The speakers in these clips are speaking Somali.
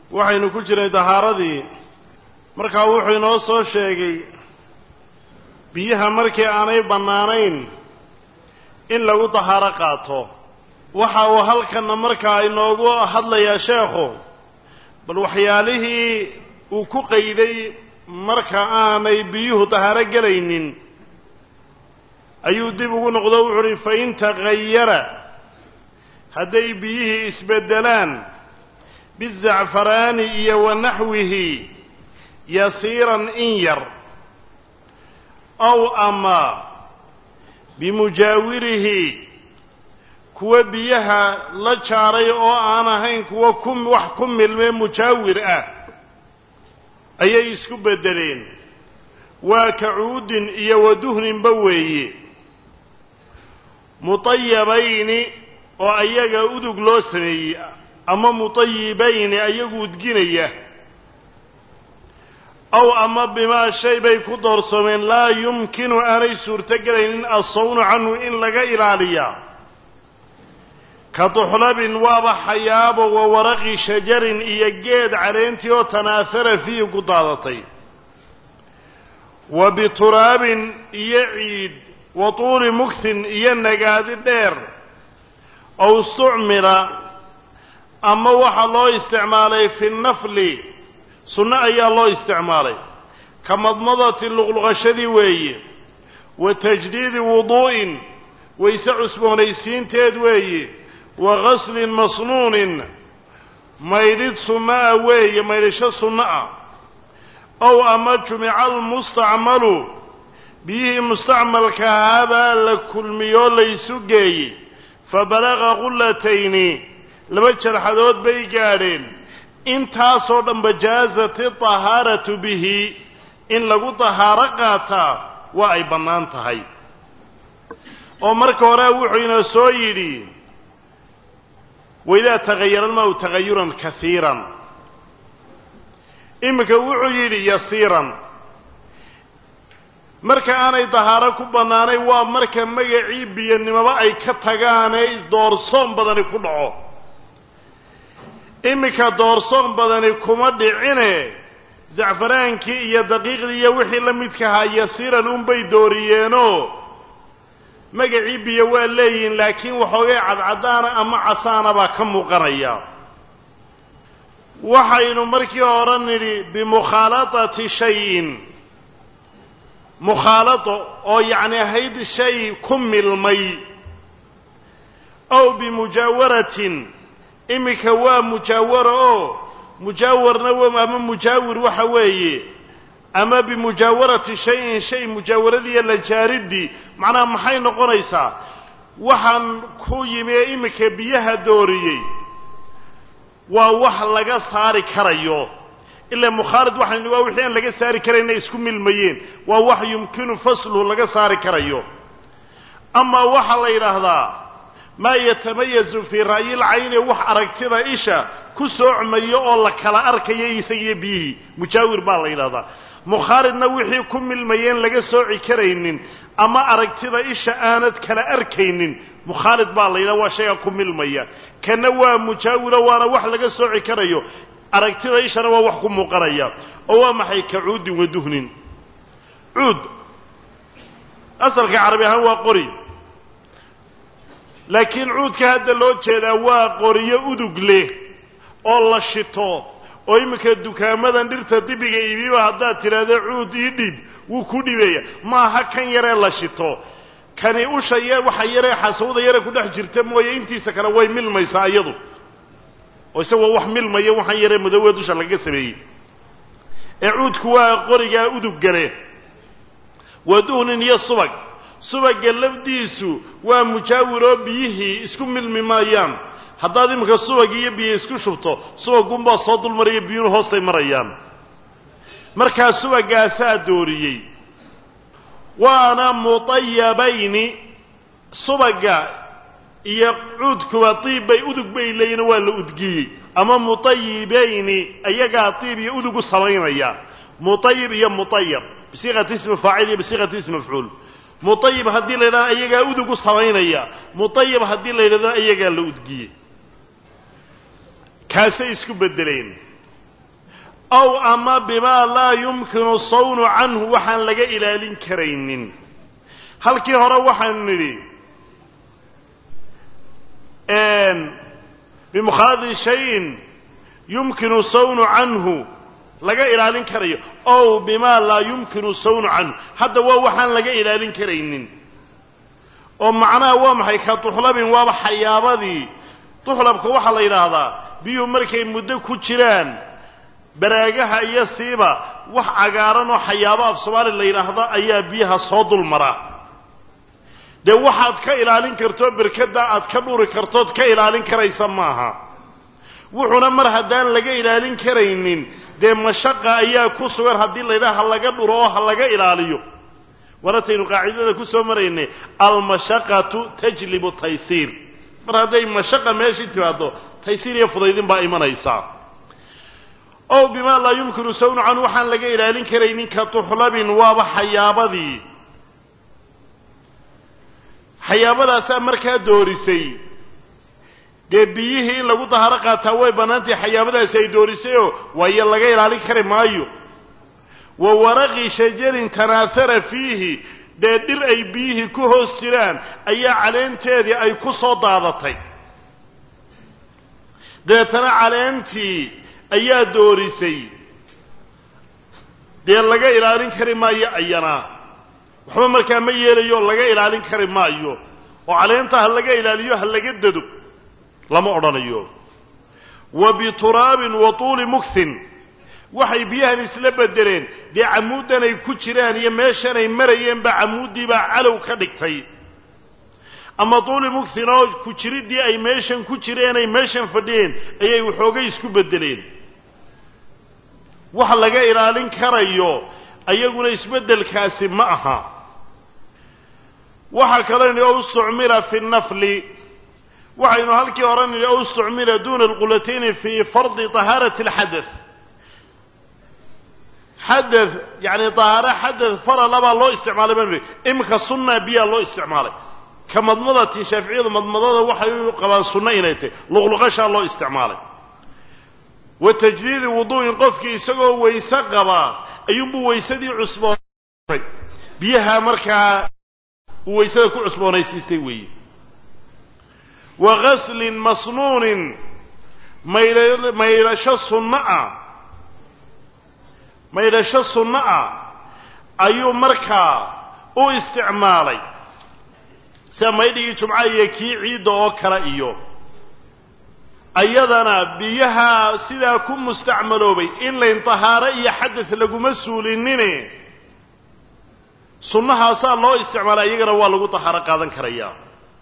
waxaynu ku jirnay dahaaradii markaa wuxuu inoo soo sheegay biyaha markii aanay bannaanayn in lagu dahaaro qaato waxa uu halkanna markaa inoogu hadlayaa sheekhu bal waxyaalihii uu ku qayday marka aanay biyuhu dahaaro gelaynin ayuu dib ugu noqdo wuxu uhi fain tagayara hadday biyihii isbeddelaan bizacfaraani iyo wa naxwihi yasiiran in yar ow ama bimujaawirihi kuwa biyaha la jaaray oo aan ahayn kuwa ku wax ku milmee mujaawir ah ayay isku beddeleen waa kacuudin iyo waduhninba weeye mutayabayni oo ayaga udug loo sameeyey ama mutayibayni ayagu udginaya aw ama bimaa shay bay ku doorsoomeen laa yumkinu aanay suurtogelaynin assawnu canhu in laga ilaaliyaa ka duxlabin waaba xayaabo wa waraqi shajarin iyo geed caleentii oo tanaahara fiihi ku daadatay wa bituraabin iyo ciid wa tuuli mugsin iyo nagaadi dheer ow istucmila ama waxaa loo isticmaalay fi nafli sunno ayaa loo isticmaalay ka madmadati luqluqashadii weeye wa tajdiidi wuduu'in wayse cusboonaysiinteed weeye wa ghaslin masnuunin maydhid sunno ah weeye maydhisho sunno ah ow ama jumica almustacmalu biyihii mustacmalka ahaabaa la kulmiyoo laysu geeyey fa balaqa qullatayni laba jarxadood bay gaadheen intaasoo dhanba jaazati tahaaratu bihi in lagu tahaaro qaataa waa ay bannaan tahay oo marka hore wuxuu ina soo yidhi waidaa tagayara almaau tagayuran kaiiran iminka wuxuu yidhi yasiiran marka aanay dahaaro ku bannaanay waa marka magacii biyanimoba ay ka tagaanee doorsoon badani ku dhaco iminka doorsoon badani kuma dhicine zacfaraankii iyo daqiiqdii iyo wixii la midkahaa yasiiran unbay dooriyeenoo magacii biyo waa leeyihiin laakiin waxoogay cadcadaana ama casaana baa ka muuqanaya waxaynu markii hore nidhi bimukhaalatati shayin mukhaalato oo yacni ahayd shay ku milmay ow bimujaawaratin iminka waa mujaawara oo mujaawarna ama mujaawir waxa weeye ama bimujaawarati shayin shay mujaawaradiiyo la jaaridii macnaha maxay noqonaysaa waxaan ku yimi ee iminka biyaha dooriyey waa wax laga saari karayo ilaa mukhaalid waxaan waa wixii aan laga saari karayna isku milmayeen waa wax yumkinu fasluhu laga saari karayo amaa waxaa la yidhaahdaa maa yatamayazu fii ra'yil cayni wax aragtida isha ku soocmayo oo la kala arkayo isagiyo biyihii mujaawir baa la yidhahdaa mukhaalidna wixii ku milmayeen laga sooci karaynin ama aragtida isha aanad kala arkaynin mukhaalid baa la yidhaha waa shayga ku milmaya kana waa mujaawiro waana wax laga sooci karayo aragtida ishana waa wax ku muuqanaya oo waa maxay ka cuudin wa duhnin cuud asalka carabi ahaan waa qori laakiin cuudka hadda loo jeedaa waa qoriyo udug leh oo la shito oo iminka dukaamadan dhirta dibiga iibiba haddaad tidhaahdo cuud ii dhiib wuu ku dhibaya maaha kan yaree la shito kani usha y waxa yaree xasawda yare ku dhex jirta mooye intiisa kale way milmaysaa iyadu oo isagoo wax milmaya waxaan yaree madowee dusha lagaga sameeyey ee cuudku waa qorigaa uduggale waa duhnin iyo subag subagga lafdiisu waa mujaawir oo biyihii isku milmi maayaan haddaad iminka subag iyo biyo isku shubto subagunbaa soo dulmaraya biyuhu hoostay marayaan markaa subaggaasaa dooriyey waana mutayabayni subagga iyo cuudkuba diib bay udug bay leeyihin waa la udgiyey ama mutayibayni ayagaa diib iyo udug u samaynaya mutayib iyo mutayab bisiiqati ismi faacil iyo bisiiqati ismi mafcuul mutayib haddii la yidhahdo ayagaa udug u samaynaya mutayib haddii la yidhahdo ayagaa la udgiyey kaasay isku beddeleen ow ama bimaa laa yumkinu sawnu canhu waxaan laga ilaalin karaynin halkii hore waxaanu nidhi bimukhaaladi shayin yumkinu sawnu canhu laga ilaalin karayo ow bimaa laa yumkinu sawnu canhu hadda waa waxaan laga ilaalin karaynin oo macnaha waa maxay ka duxlabin waaba xayaabadii duxlabka waxaa la yidhaahdaa biyuhu markay muddo ku jiraan baraagaha iyo siiba wax cagaaran oo xayaabo af soomaali la yidhaahda ayaa biyaha soo dul mara dee waxaad ka ilaalin kartoo berkada aad ka dhuri kartood ka ilaalin karaysa maaha wuxuuna mar haddaan laga ilaalin karaynin dee mashaqa ayaa ku sugan haddii laydhaha ha laga dhuro oo ha laga ilaaliyo warataynu qaacidada ku soo maraynay almashaqatu tajlibu taysiir mar hadday mashaqa meeshii timaado taysiir iyo fudaydin baa imanaysaa ow bimaa laa yumkinu sawnu canhu waxaan laga ilaalin karaynin ka tuxlabin waaba xayaabadii xayaabadaasaa markaa doorisay dee biyihii in lagu daharo qaataa way bannaantahay xayaabadaasi ay doorisayoo waayo laga ilaalin kari maayo wa waraqi shajarin tanaahara fiihi dee dhir ay biyihii ku hoos jiraan ayaa caleenteedii ay ku soo daadatay dabeetana caleentii ayaa doorisay dee laga ilaalin kari maayo ayana waxba markaa ma yeelayo laga ilaalin kari maayo oo caleenta ha laga ilaaliyo ha laga dado lama odhanayo wa bituraabin wa tuuli mugthin waxay biyahan isla bedeleen dee camuuddan ay ku jiraan iyo meeshan ay marayeen baa camuuddii baa calow ka dhigtay ama tuuli mugthin oo ku jiriddii ay meeshan ku jireen ay meeshan fadhiyeen ayay waxoogay isku bedeleen wax laga ilaalin karayo ayaguna isbeddelkaasi ma aha waxaa kaloo nidhi o istucmila fi nafli waxaynu halkii hore nidhi o istucmila duuna alqulatayni fii fardi tahaarati alxadath xadath yacni tahaare xadath faralabaa loo isticmaalay banu nidhi iminka sunna biyaa loo isticmaalay ka madmadatin shaaficiyadu madmadada waxay u qabaan sunno inay tahy luqluqashaa loo isticmaalay wa tajdiidi wuduu'in qofkii isagoo wayse qabaa ayuunbuu waysadii cusboonay biyaha markaa uu waysada ku cusboonaysiistay weeye wa ghaslin masnuunin maydha maydhasho sunno ah maydhasho sunno ah ayuu markaa u isticmaalay sida maydhigii jumca iyo kii ciidda oo kale iyo ayadana biyaha sidaa ku mustacmaloobay in layn tahaaro iyo xadad laguma suulinine sunnahaasaa loo isticmaalay iyagana waa lagu tahaaro qaadan karayaa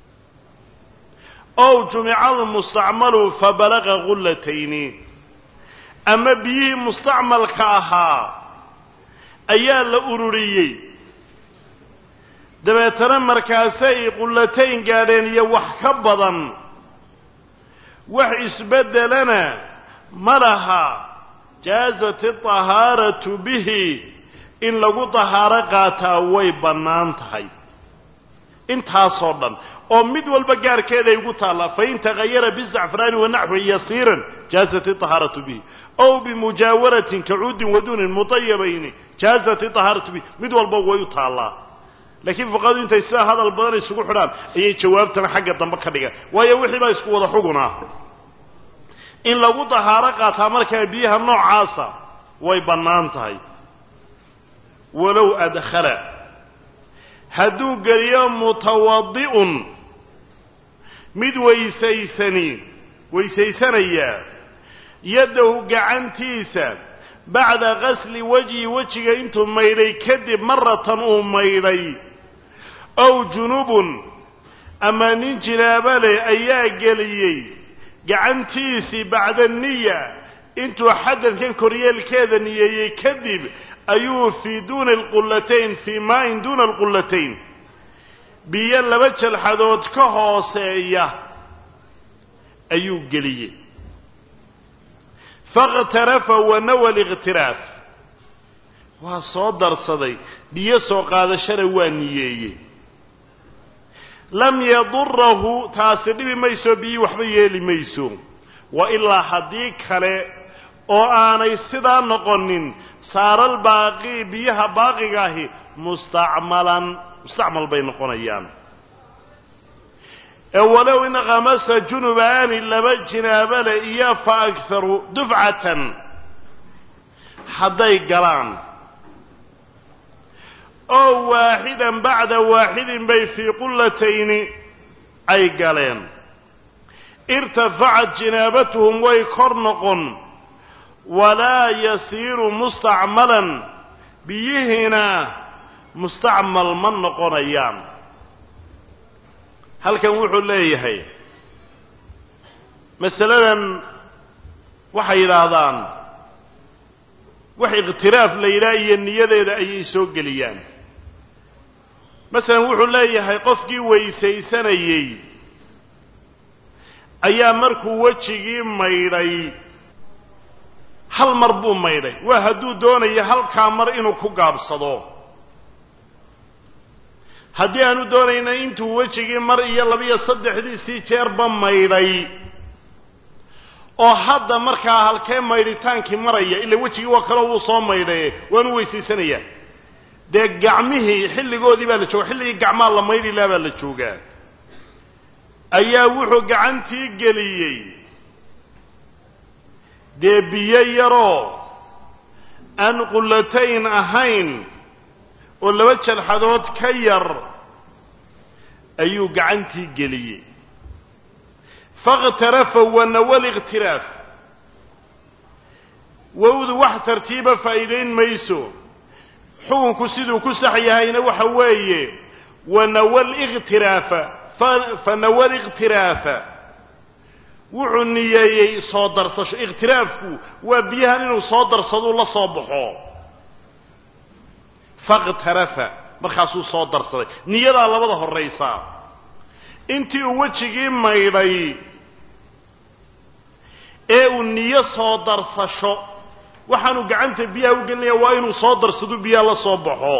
ow jumica almustacmalu fa balaqa qullatayni ama biyihii mustacmalka ahaa ayaa la ururiyey dabeetana markaasay qullatayn gaadheen iyo wax ka badan wax isbeddelana ma laha jaazat iطahaaratu bihi in lagu tahaaro qaataa way bannaan tahay intaasoo dhan oo mid walba gaarkeeda ay ugu taallaa fain tagayara bizacfraani wanaxwi yasiiran jaazat iطahaaratu bihi ow bimujaawaratin kacuudin waduunin mutayabayni jaazat iطahaaratu bihi mid walba way u taallaa laakiin fuqahadu intay sidaa hadal badan isugu xidhaan ayay jawaabtana xagga dambe ka dhigaan waayo wixii baa isku wada xugunaa in lagu dahaaro qaataa markaa biyaha noocaasa way bannaan tahay walow adkhala hadduu geliyo mutawadi'un mid weysaysani weysaysanayaa yaddahu gacantiisa bacda qasli wajhi wejiga intuu maydhay kadib maratan uu maydhay ow junubun ama nin jinaaba leh ayaa geliyey gacantiisii bacda niya intuu xadadkan koryeelkeeda niyeeyey kadib ayuu fii duuni alqullatayn fii maain duuna alqullatayn biyo laba jalxadood ka hooseeya ayuu geliyey fakhtarafa wanawa liqhtiraaf waa soo darsaday biyo soo qaadashana waa niyeeyey lam yadurahu taasi dhibi mayso biyi waxba yeeli mayso wa ilaa haddii kale oo aanay sidaa noqonin saaral baaqi biyaha baaqiga ahi mustacmalan mustacmal bay noqonayaan ee walow in khamasa junubaani laba jinaabale iyo fa akharu dufcatan hadday galaan oo waaxidan bacda waaxidin bay fii qullatayni ay galeen irtafacat jinaabatuhum way kor noqon walaa yasiiru mustacmalan biyihiina mustacmal ma noqonayaan halkan wuxuu leeyahay masaladan waxay yidhaahdaan wax ikhtiraaf la yidhaha iyo niyadeeda ayay soo geliyaan masalan wuxuu leeyahay qofkii weysaysanayey ayaa markuu wejigii maydhay hal mar buu maydhay waa hadduu doonayo halkaa mar inuu ku gaabsado haddii aanu doonayna intuu wejigii mar iyo labiyo saddexdiisii jeerba maydhay oo hadda markaa halkee maydhitaankii maraya ila wejigii waa kaloo wuu soo maydhaye waanu weysaysanayaa dee gacmihii xilligoodii baa la jooga xilligii gacmaa la maydhi laha baa la joogaa ayaa wuxuu gacantii geliyey dee biyo yaroo aan qullatayn ahayn oo laba jalxadood ka yar ayuu gacantii geliyey fakhtarafa wanawal ikhtiraaf wowdu wax tartiiba faa'iidayn mayso xukunku siduu ku sax yahayna waxa weeye wanawal ikhtiraafa fanawal ikhtiraafa wuxuu niyeeyey soo darsasho ikhtiraafku waa biyahan inuu soo darsaduu la soo baxo fakhtarafa markaasuu soo darsaday niyadaa labada horraysaa intii uu wejigii maydhay ee uu niyo soo darsasho waxaanu gacanta biyaha u gelinaya waa inuu soo darsado biyaha la soo baxo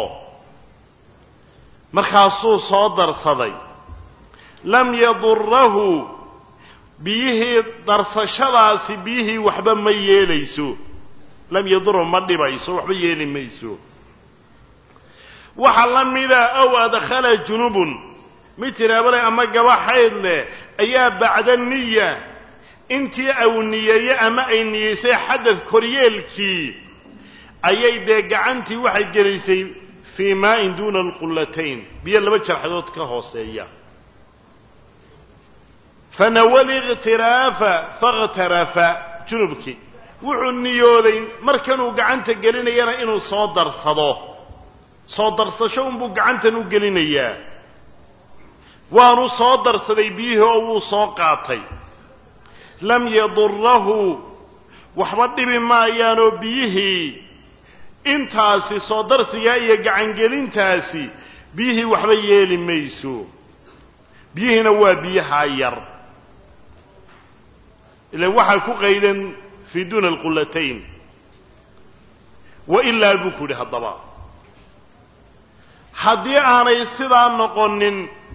markaasuu soo darsaday lam yadurahu biyihii darsashadaasi biyihii waxba ma yeelayso lam yadurhu ma dhibayso waxba yeeli mayso waxaa la mida ow adkhala junubun mid tiraabale ama gaba xayd leh ayaa bacda niya intii au niyeeye ama ay niyeysay xadad koryeelkii ayay dee gacantii waxay gelisay fii maa'in duuna alqullatayn biyo laba jarxadood ka hooseeya fanawal ikhtiraafa fakhtarafa junubkii wuxuu niyooday markanuu gacanta gelinayana inuu soo darsado soo darsasho unbuu gacantan u gelinayaa waanu soo darsaday biyihii oo wuu soo qaatay lam yadurahu waxba dhibi maayaanoo biyihii intaasi soo darsigaa iyo gacangelintaasi biyihii waxba yeeli mayso biyihiina waa biyahaa yar ilan waxaa ku qaydan fii duuna alqullatayn wa ilaa buu ku yidhi haddaba haddii aanay sidaa noqonin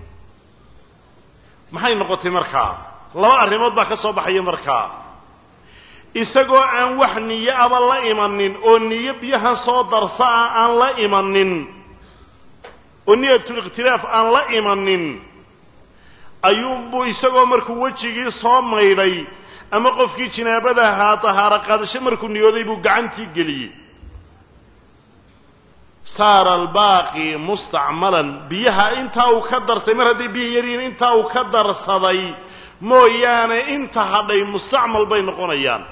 maxay noqotay markaa laba arrimood baa ka soo baxaya markaa isagoo aan wax niyo aba la imanin oo niyo biyahan soo darsa ah aan la imanin oo niyatulikhtilaaf aan la imanin ayuunbuu isagoo markuu wejigii soo maydhay ama qofkii jinaabada ahaa tahaaro qaadasho markuu niyooday buu gacantii geliyey saara albaaqi mustacmalan biyaha intaa uu ka darsay mar hadday biya yaryihiin intaa uu ka darsaday mooyaane inta hadhay mustacmal bay noqonayaan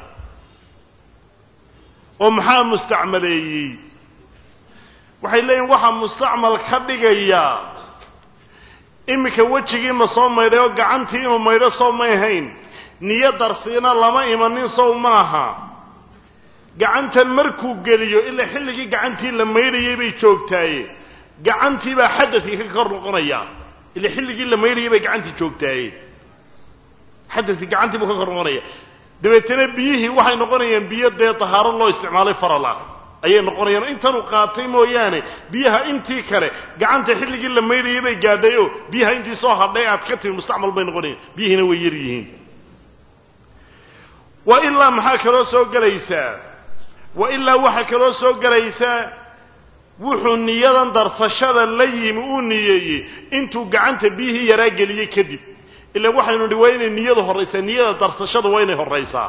oo maxaa mustacmaleeyey waxay leeyihin waxaa mustacmal ka dhigayaa iminka wejigii ma soo maydhay oo gacantii inuu maydho sow may ahayn niyo darsiina lama imanin sow maaha gacantan markuu geliyo ilaa xilligii gacantii la maydhayay bay joogtaaye gacantii baa xadadkii ka kor noqonaya ilaa xilligii la maydhayay bay gacantii joogtaaye xadadkii gacantii buu ka kor noqonaya dabeetana biyihii waxay noqonayaan biyo dee tahaaro loo isticmaalay faral ah ayay noqonayaan intanuu qaatay mooyaane biyaha intii kale gacanta xilligii la maydhayay bay gaadhay oo biyaha intii soo hadhay aad ka timi mustacmal bay noqonayaan biyihiina way yar yihiin wa ilaa maxaa kaloo soo gelaysaa wa ilaa waxaa kaloo soo gelaysaa wuxuu niyadan darsashada la yimi uu niyeeyey intuu gacanta biyihii yaraa geliyey kadib ilaan waxaynu nihi waa inay niyadu horraysaa niyada darsashada waa inay horraysaa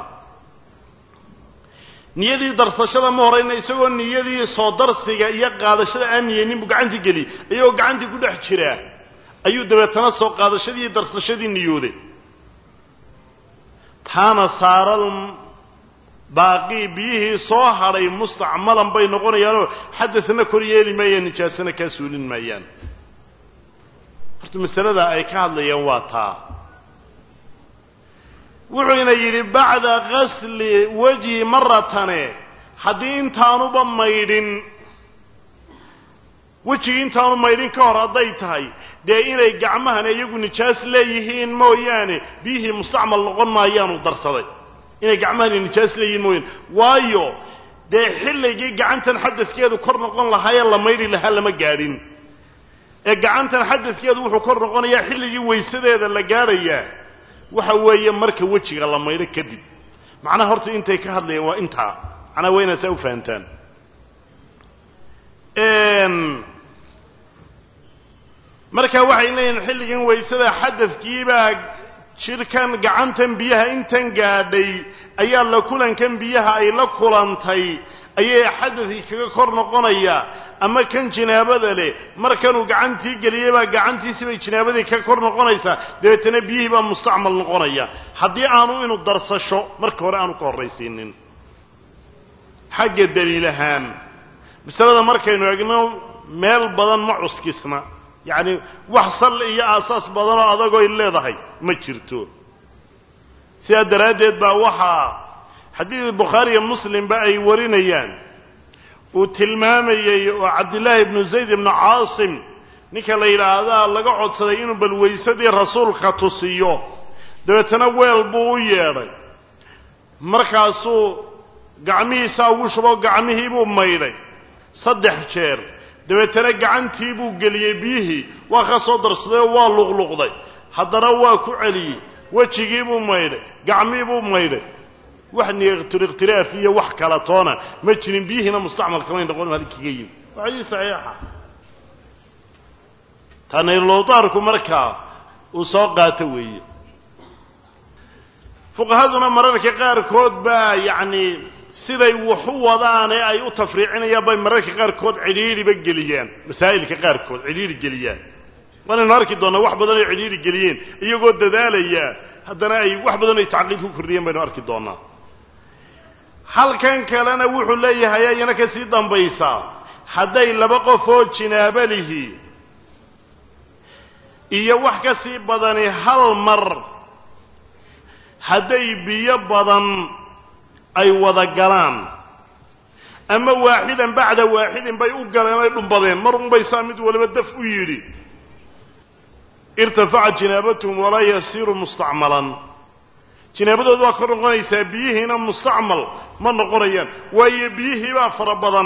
niyadii darsashada ma horayna isagoo niyadii soo darsiga iyo qaadashada aan niyeynin buu gacantii geliyey iyagoo gacantii ku dhex jiraa ayuu dabeetana soo qaadashadii iyo darsashadii niyooday taana saaral baaqii biyihii soo hadhay mustacmalan bay noqonayaanoo xadadna kor yeeli maayaan nijaasana kaa suulin maayaan horta masalada ay ka hadlayaan waa taa wuxuuna yidhi bacda gasli wejhi maratane haddii intaanuba maydhin wejigii intaanu maydhin ka hor hadday tahay dee inay gacmahana iyagu nijaas leeyihiin mooyaane biyihii mustacmal noqon maayaanu darsaday inay gacmahani nijaas leeyihiin mooyaane waayo dee xilligii gacantan xadadkeedu kor noqon lahaayee la maydhi lahaa lama gaadhin ee gacantan xadadkeedu wuxuu kor noqonayaa xilligii waysadeeda la gaadhayaa waxa weeye marka wejiga la maydho kadib macnaha horta intay ka hadlayaan waa intaa macnaha waa inaa saa u fahantaan marka waxay leeyihin xilligan waysada xadadkiibaa jidhkan gacantan biyaha intan gaadhay ayaa la kulankan biyaha ay la kulantay ayay xadadkii kaga kor noqonaya ama kan jinaabada leh markanuu gacantii geliyey baa gacantiisi bay jinaabadii ka kor noqonaysaa dabeetana biyihii baa mustacmal noqonaya haddii aanu inuu darsasho marka hore aanu ka horraysiinin xagga daliil ahaan masalada markaynu egno meel badan ma cuskisna yacni wax sal iyo aasaas badanoo adagooy leedahay ma jirto sidaa daraaddeed baa waxaa xadiid bukhaari iyo muslimba ay warinayaan uu tilmaamayey oo cabdillaahi ibnu zayd ibnu caasim ninka la yidhaahdaa laga codsaday inuu bal waysadii rasuulka tusiyo dabeetana weel buu u yeedhay markaasuu gacmihiisaa ugu shubo gacmihii buu maydhay saddex jeer dabeetana gacantii buu geliyey biyihii waa ka soo darsaday oo waa luqluqday haddana waa ku celiyey wejigii buu maydhay gacmii buu maydhay wax niiqtiriqtiraaf iyo wax kala toona ma jirin biyihiina mustacmal kamay noqon halkiga yimi waa xadiis saxiixa tanaylowdaarku markaa uu soo qaato weeye fuqahaduna mararka qaarkood baa yacni siday wax u wadaan ee ay u tafriicinayaan bay mararka qaarkood cidhiidhiba geliyaan masaa'ilka qaarkood cidhiidhi geliyaan waanaynu arki doonnaa wax badan ay cidhiidhi geliyeen iyagoo dadaalaya haddana ay wax badan ay tacqiid ku kordhiyeen baynu arki doonnaa halkan kalena wuxuu leeyahay ayana ka sii dambaysaa hadday laba qof oo jinaabo lihi iyo wax ka sii badani hal mar hadday biyo badan ay wada galaan ama waaxidan bacda waaxidin bay u galeen ay dhumbadeen mar unbay saa mid waliba daf u yidhi irtafacat jinaabatuhum walaa yasiiru mustacmalan jinaabadoodu waa kor noqonaysaa biyihiina mustacmal ma noqonayaan waayo biyihii baa fara badan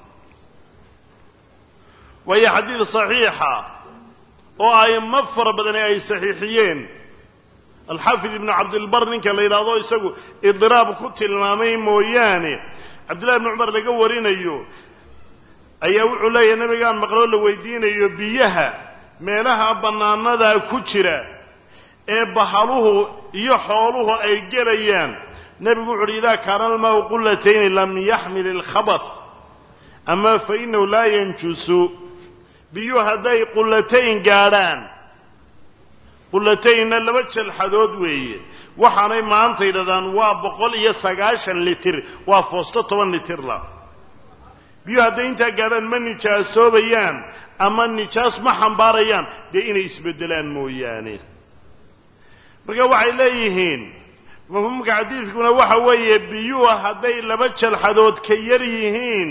waayo xadiid saxiixa oo aimo fara badani ay saxiixiyeen alxaafid ibnu cabdilbar ninka la yidhaahdo isagu idiraab ku tilmaamay mooyaane cabdillahi ibnu cumar laga warinayo ayaa wuxuu leeyahay nabigaan maqloo la weydiinayo biyaha meelaha bannaanada ku jira ee bahaluhu iyo xooluhu ay gelayaan nebigu wuxu uhi idaa kaana almaau qullatayni lam yaxmil ilkhabath ama fa inahu laa yanjusu biyuhu hadday qullatayn gaadhaan qullataynna laba jalxadood weeye waxaanay maanta yidhahdaan waa boqol iyo sagaashan litir waa foosto toban litirla biyuhu hadday intaa gaadhaan ma nijaasoobayaan ama nijaas ma xambaarayaan dee inay isbeddelaan mooyaane marka waxay leeyihiin mafhuumka xadiidkuna waxa weeye biyuhu hadday laba jalxadood ka yar yihiin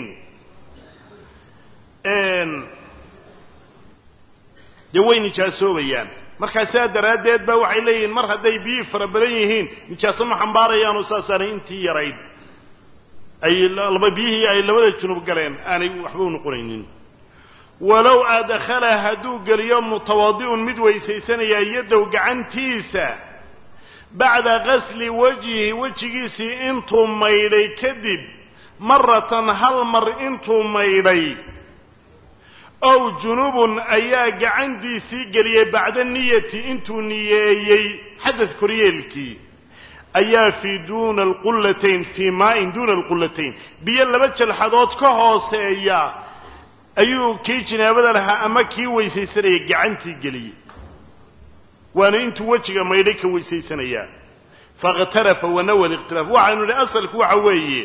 dee way nijaasoobaya markaa sidaa daraaddeed ba waxay leeyihiin mar hadday biyihii fara badan yihiin nijaaso ma xambaarayaanoo saasaanay intii yarayd ay laba biyihii ay labada junub galeen aanay waxba u noqonaynin walow adkhala hadduu geliyo mutawadi'un mid weysaysanaya yadow gacantiisa bacda qasli wajhi wejigiisii intuu maydhay kadib maratan hal mar intuu maydhay ow junubun ayaa gacantiisii geliyey bacda niyati intuu niyeeyey xadad koryeelkii ayaa fii duuna alqullatayn fii maain duuna alqullatayn biyo laba jalxadood ka hooseeya ayuu kii jinaabada lahaa ama kii weysaysanaya gacantii geliyey waana intuu wejiga maydhay ka weysaysanayaa fakhtarafa wanawa likhtilaaf waxaynu idhi asalku waxa weeye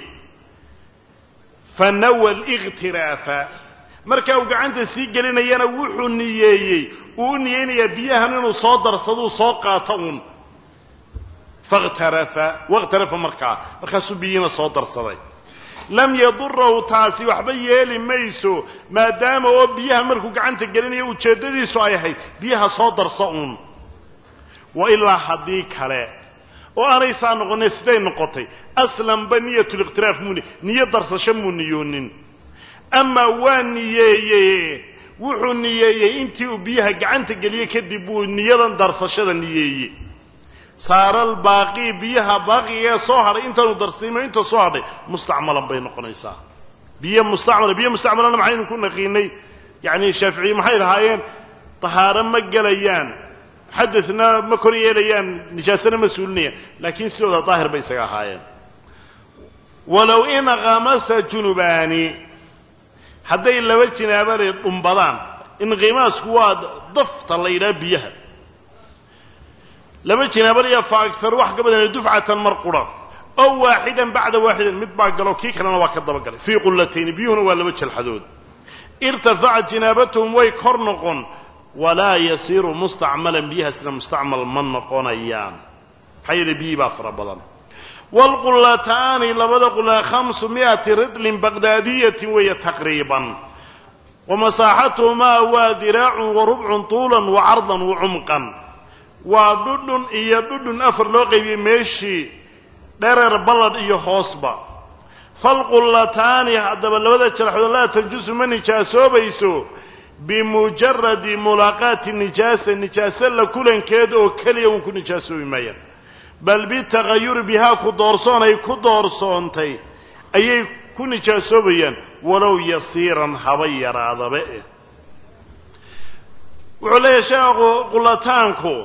fanawa likhtiraafa markaa uu gacanta sii gelinayana wuxuu niyeeyey uu u niyeynayaa biyahan inuu soo darsaduu soo qaato uun fakhtarafa wakhtarafa markaa markaasuu biyihiina soo darsaday lam yadurahu taasi waxba yeeli mayso maadaama oo biyaha markuu gacanta gelinayo ujeeddadiisu ay ahayd biyaha soo darsa uun wa ilaa haddii kale oo aanay saa noqonay siday noqotay aslanba niyatulikhtilaaf muu niyo darsasho muu niyoonin amaa waa niyeeyey wuxuu niyeeyey intii uu biyaha gacanta geliyey kadib buu niyadan darsashada niyeeyey saaral baaqii biyaha baaqigaee soo hadhay intaanu darsiimo inta soo hadhay mustacmalan bay noqonaysaa biyo mustacmala biyo mustacmalana maxaynu ku naqiinay yacni shaaficiye maxay lahaayeen tahaaro ma gelayaan xadadna ma kor yeelayaan nijaasana ma suulinayaan laakiin sidooda daahir bay isaga ahaayeen walow in khamasa junubaani hadday laba jinaabale dhumbadaan inqimaasku waa dafta la yidhaha biyaha laba jinaabaliya fa agar wax ka badan dufcatan mar qura ow waaxidan bacda waaxidan mid baa galo kii kalena waa ka dabagalay fii qullatayni biyuhuna waa laba jalxadood irtafacat jinaabatuhum way kor noqon walaa yasiiru mustacmalan biyahaasna mustacmal ma noqonayaan maxaa yeele biyii baa fara badan waalqullataani labada qulla khamsu mi'ati ridlin baqdaadiyatin weeye taqriiban wa masaaxatuhumaa waa diraacun wa rubcun tuulan wa cardan wa cumqan waa dhudhun iyo dhudhun afar loo qaybiyey meeshii dhereer balladh iyo hoosba falqullataani haddaba labada jalxood laa tanjusu ma nijaasoobayso bimujaradi mulaaqaati nijaasa nijaase la kulankeed oo keliya uun ku nijaasoobi maayaan bal bitaqayuri bihaa ku doorsoon ay ku doorsoontay ayay ku nijaasoobayaan walow yasiiran haba yaraadaba eh wuxuu leeyahay sheekhu qullataanku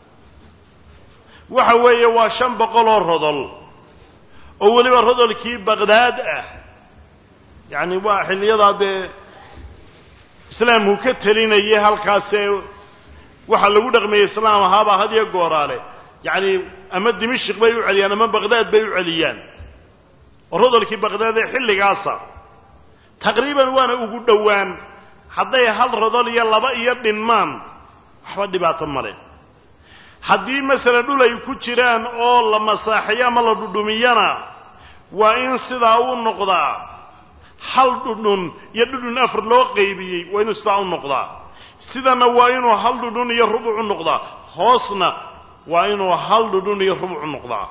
waxa weeye waa shan boqol oo rodol oo weliba rodolkii baqdaad ah yacni waa xilliyadaa dee islaamku ka telinayay halkaasee waxaa lagu dhaqmayay islaam ahaabaa had iyo gooraale yacni ama dimashik bay u celiyaan ama baqdaad bay u celiyaan oo rodolkii baqdaad ee xilligaasa taqriiban waana ugu dhowaan hadday hal rodol iyo laba iyo dhinmaan waxba dhibaato male haddii masalan dhul ay ku jiraan oo la masaaxiyo ama la dhudhumiyana waa in sidaa u noqdaa hal dhudhun iyo dhudhun afar loo qaybiyey waa inuu sidaa u noqdaa sidana waa inuu hal dhudhun iyo rubuc u noqdaa hoosna waa inuu hal dhudhun iyo rubuc u noqdaa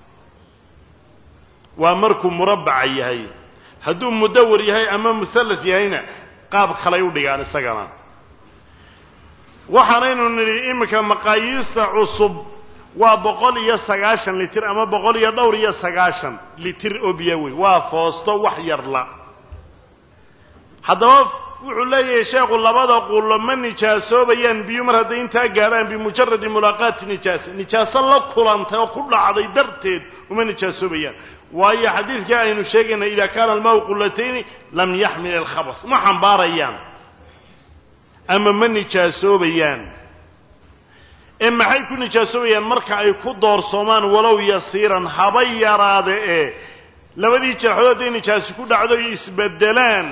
waa markuu murabbaca yahay hadduu mudawar yahay ama musallas yahayna qaab kalay u dhigaan isagana waxaanaynu nidhi iminka maqaayiista cusub waa boqol iyo sagaashan litir ama boqol iyo dhowr iyo sagaashan litir oo biyo wey waa foosto wax yarla haddaba wuxuu leeyahay sheekhu labada qullo ma nijaasoobayaan biyo mar hadday intaa gaadhaan bimujaradi mulaaqaati nijaasa nijaaso la kulantay oo ku dhacday darteed uma nijaasoobayaan waayo xadiidkai aynu sheegayna idaa kaana almaau qullatayni lam yaxmil alkhabas ma xambaarayaan ama ma nijaasoobayaan ee maxay ku nijaasoobayaan marka ay ku doorsoomaan walow yasiiran haba yaraade ee labadii jeexood hadday nijaasi ku dhacdo ay isbedelaan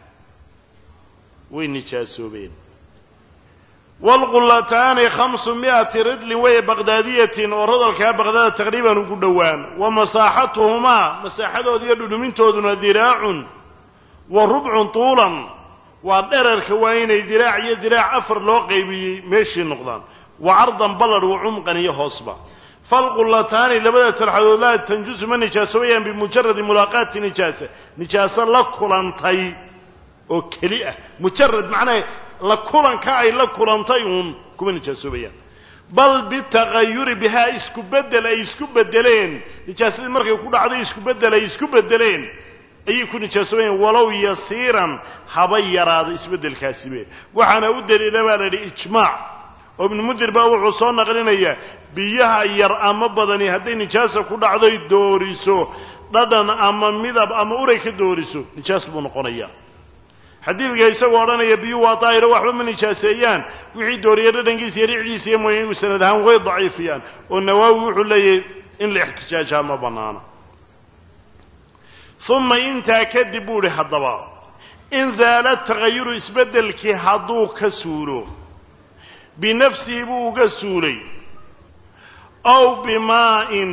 way nijaasoobeen waalqullataani khamsu mi'ati ridlin weye baqdaadiyatin oo rodolkaa baqdaada taqriiban ugu dhowaan wa masaaxatuhumaa masaaxadooda iyo dhudhumintooduna diraacun wa rubcun tuulan waa dherarka waa inay diraac iyo diraac afar loo qaybiyey meeshii noqdaan wa cardan balladh wa cumqan iyo hoosba falqullataani labada talxadood laa tanjusu ma nijaasoobayaan bimujaradi mulaaqaati nijaasa nijaaso la kulantay oo keli ah mujarad macnaha la kulanka ay la kulantay uun kuma nijaasoobayaan bal bitaqayuri bihaa isku beddel ay isku beddeleen nijaasadii markay ku dhacday isku beddel ay isku beddeleen ayay ku nijaasoobeen walow yasiiran haba yaraada isbeddelkaasibe waxaana u daliila baa la yidhi ijmaac oo ibnu mundir baa wuxuu soo naqlinayaa biyaha yar ama badani hadday nijaasa ku dhacdoy dooriso dhadhan ama midab ama uray ka dooriso nijaas buu noqonayaa xadiidka isagoo odhanaya biyuhu waa daahiro waxba ma nijaaseeyaan wixii dooriya dhadhankiisa iyo ricdiisa iyo mooya inuu sanad ahaan way daciifiyaan oo nawaawi wuxuu leeyahay in la ixtijaajaa ma bannaana uma intaa kadib buu idhi haddaba in zaala tagayuru isbeddelkii hadduu ka suulo binafsihi buu uga suulay ow bimaa'in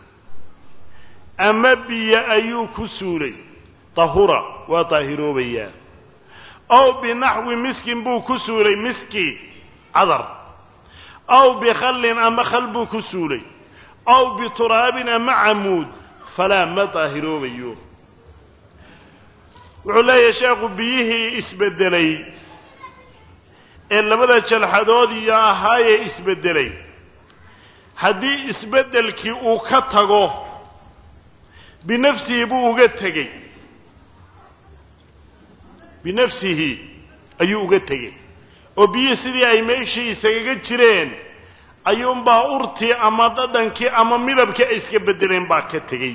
ama biyo ayuu ku suulay tahura waa daahiroobayaa ow binaxwi miskin buu ku suulay miski cadar ow bikhallin ama khal buu ku suulay ow bituraabin ama camuud falaa ma daahiroobayo wuxuu leeyahay sheekhu biyihii isbeddelay ee labada jalxadood iyo ahaayee isbeddelay haddii isbeddelkii uu ka tago binafsihi buu uga tegey binafsihi ayuu uga tegey oo biyihii sidii ay meeshii isagaga jireen ayuunbaa urtii ama dhadhankii ama midabkii ay iska beddeleen baa ka tegey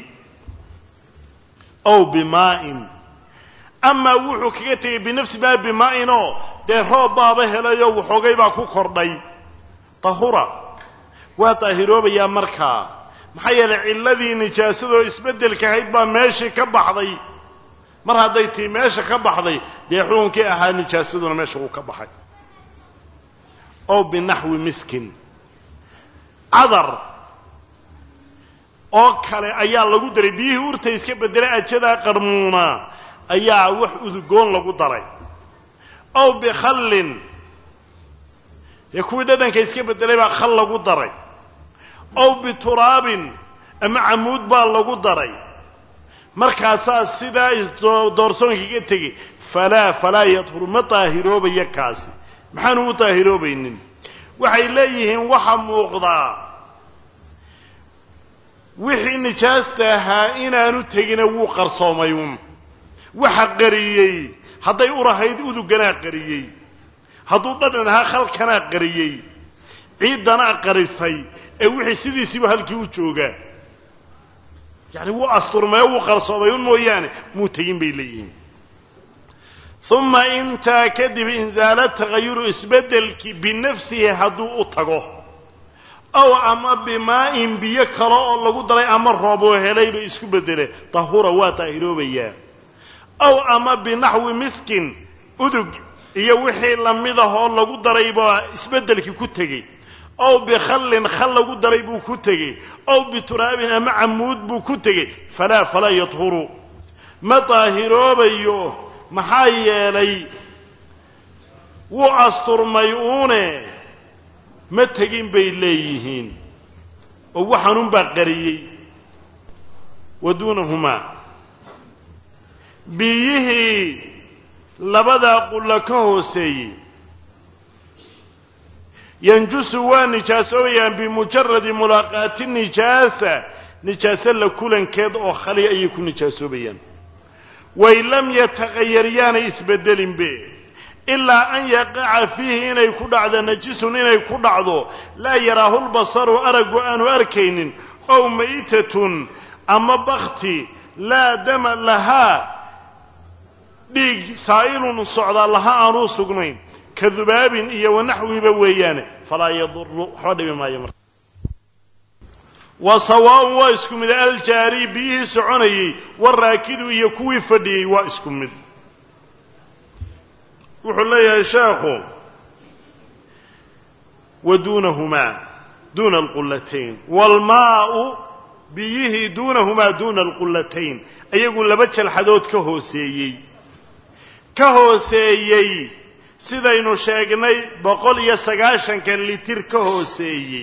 ow bimaa'in amaa wuxuu kaga tegey binafsi maa bimaa'inoo dee roob baaba helayo waxoogay baa ku kordhay tahura waa daahiroobayaa markaa maxaa yeelay cilladii nijaasadoo isbeddelka ahayd baa meeshii ka baxday mar hadday tii meesha ka baxday dee xukunkii ahaa nijaasaduna meesha uu ka baxay ow binaxwi miskin cadar oo kale ayaa lagu daray biyihii urta iska beddelay ajadaa qarmuuna ayaa wax udugoon lagu daray ow bikhallin dee kuwii dhadhanka iska beddelay baa khal lagu daray ow bituraabin ama camuud baa lagu daray markaasaa sidaa doorsoonkaga tegey falaa falaa yadhuru ma daahiroobaya kaasi maxaanu u daahiroobaynin waxay leeyihiin waxa muuqdaa wixii nijaasta ahaa inaanu tegina wuu qarsoomay uun waxa qariyey hadday urahayd uduganaa qariyey hadduu dhadhan ahaa khalkanaa qariyey ciiddanaa qarisay ee wixii sidiisiiba halkii u joogaa yacni wuu asturmay oo wuu qarsoomay un mooyaane muu tegin bay leeyihiin uma intaa kadib inzaala tagayuru isbeddelkii binafsihi hadduu u tago ow ama bimaa'in biyo kale oo lagu daray ama roob oo helayba isku beddele tahura waa daahiroobayaa ow ama binaxwi miskin udug iyo wixii lamid ah oo lagu daray baa isbeddelkii ku tegey ow bikhallin khal lagu daray buu ku tegey ow bituraabin ama camuud buu ku tegey falaa falaa yadhuru ma daahiroobayo maxaa yeelay wuu asturmay uune ma tegin bay leeyihiin oo waxaanunbaa qariyey wa duunahumaa biyihii labadaa qulla ka hooseeyey yanjusu waa nijaasoobayaan bimujaradi mulaaqaati nijaasa nijaase la kulankeed oo khali ayay ku nijaasoobayaan wain lam yataqayar yaanay isbeddelinbe ilaa an yaqaca fiihi inay ku dhacdo najisun inay ku dhacdo laa yaraahu lbasaru araggu aanu arkaynin ow maytatun ama bakti laa dama lahaa dhiig saa'ilun socdaa laha aanuu sugnayn ka dubaabin iyo wanaxwiba weeyaane falaa yaduru waxba dhibi maayo marka wa sawaaun waa isku mid aljaari biyihii soconayey waraakidu iyo kuwii fadhiyey waa isku mid wuxuu leeyahay sheekhu wa duunahumaa duuna alqullatayn waalmaau biyihii duunahumaa duuna alqullatayn ayagu laba jalxadood ka hooseeyey ka hooseeyey sidaynu sheegnay boqol iyo sagaashankan litir ka hooseeyey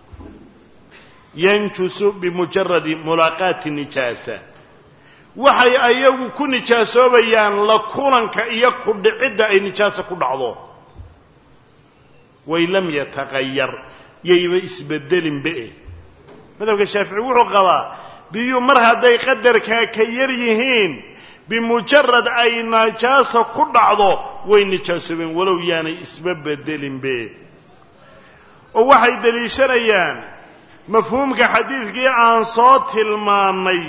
yanjusu bimujaradi mulaaqaati nijaasa waxay ayagu ku nijaasoobayaan la kulanka iyo ku dhicidda ay nijaasa ku dhacdo way lam yataqayar yayba isbedelinbe madhabka shaafici wuxuu qabaa biyuu mar hadday qadarkaa ka yar yihiin bimujarad ay najaasa ku dhacdo way nijaasoobeen walow yaanay isba bedelinbe oo waxay deliishanayaan mafhuumka xadiidkii aan soo tilmaannay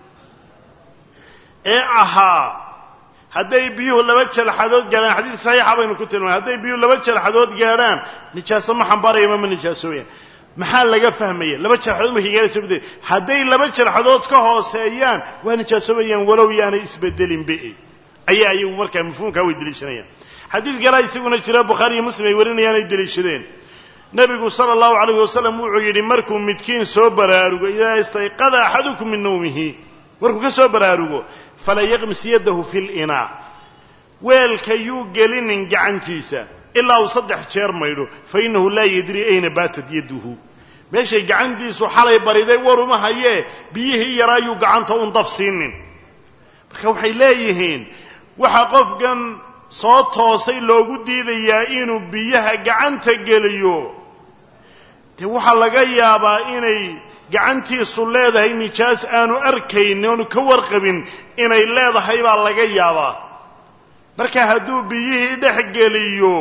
ee ahaa hadday biyuhu laba jalxadood gaadhaan xadiid saxiixa baynu ku tilmaanay hadday biyuhu laba jalxadood gaadhaan nijaaso ma xambaarayama ma nijaasooyaan maxaa laga fahmaya laba jarxadood markay gaadhayso bade hadday laba jarxadood ka hooseeyaan waa nijaasobayaan walow yaanay isbedelinbe ayaa iyagu markaa mafhuumkaa way deliishanayaan xadiid kalaa isaguna jira bukhaari iyo muslim ay warinayaan ay deliishadeen nebigu sala allahu calayhi wasalam wuxuu yidhi markuu midkiin soo baraarugo idaa istayqada axadukum min nawmihi markuu ka soo baraarugo fala yaqmis yaddahu fi linaa weelka yuu gelinin gacantiisa ilaa uu saddex jeer maydho fa innahu laa yadrii ayna baatat yadduhu meeshay gacantiisu xalay bariday waruma hayee biyihii yaraayuu gacanta un daf siinin marka waxay leeyihiin waxaa qofkan soo toosay loogu diidayaa inuu biyaha gacanta geliyo dee waxaa laga yaabaa inay gacantiisu leedahay nijaas aanu arkaynin oonu ka warqabin inay leedahay baa laga yaabaa marka hadduu biyihii dhex geliyo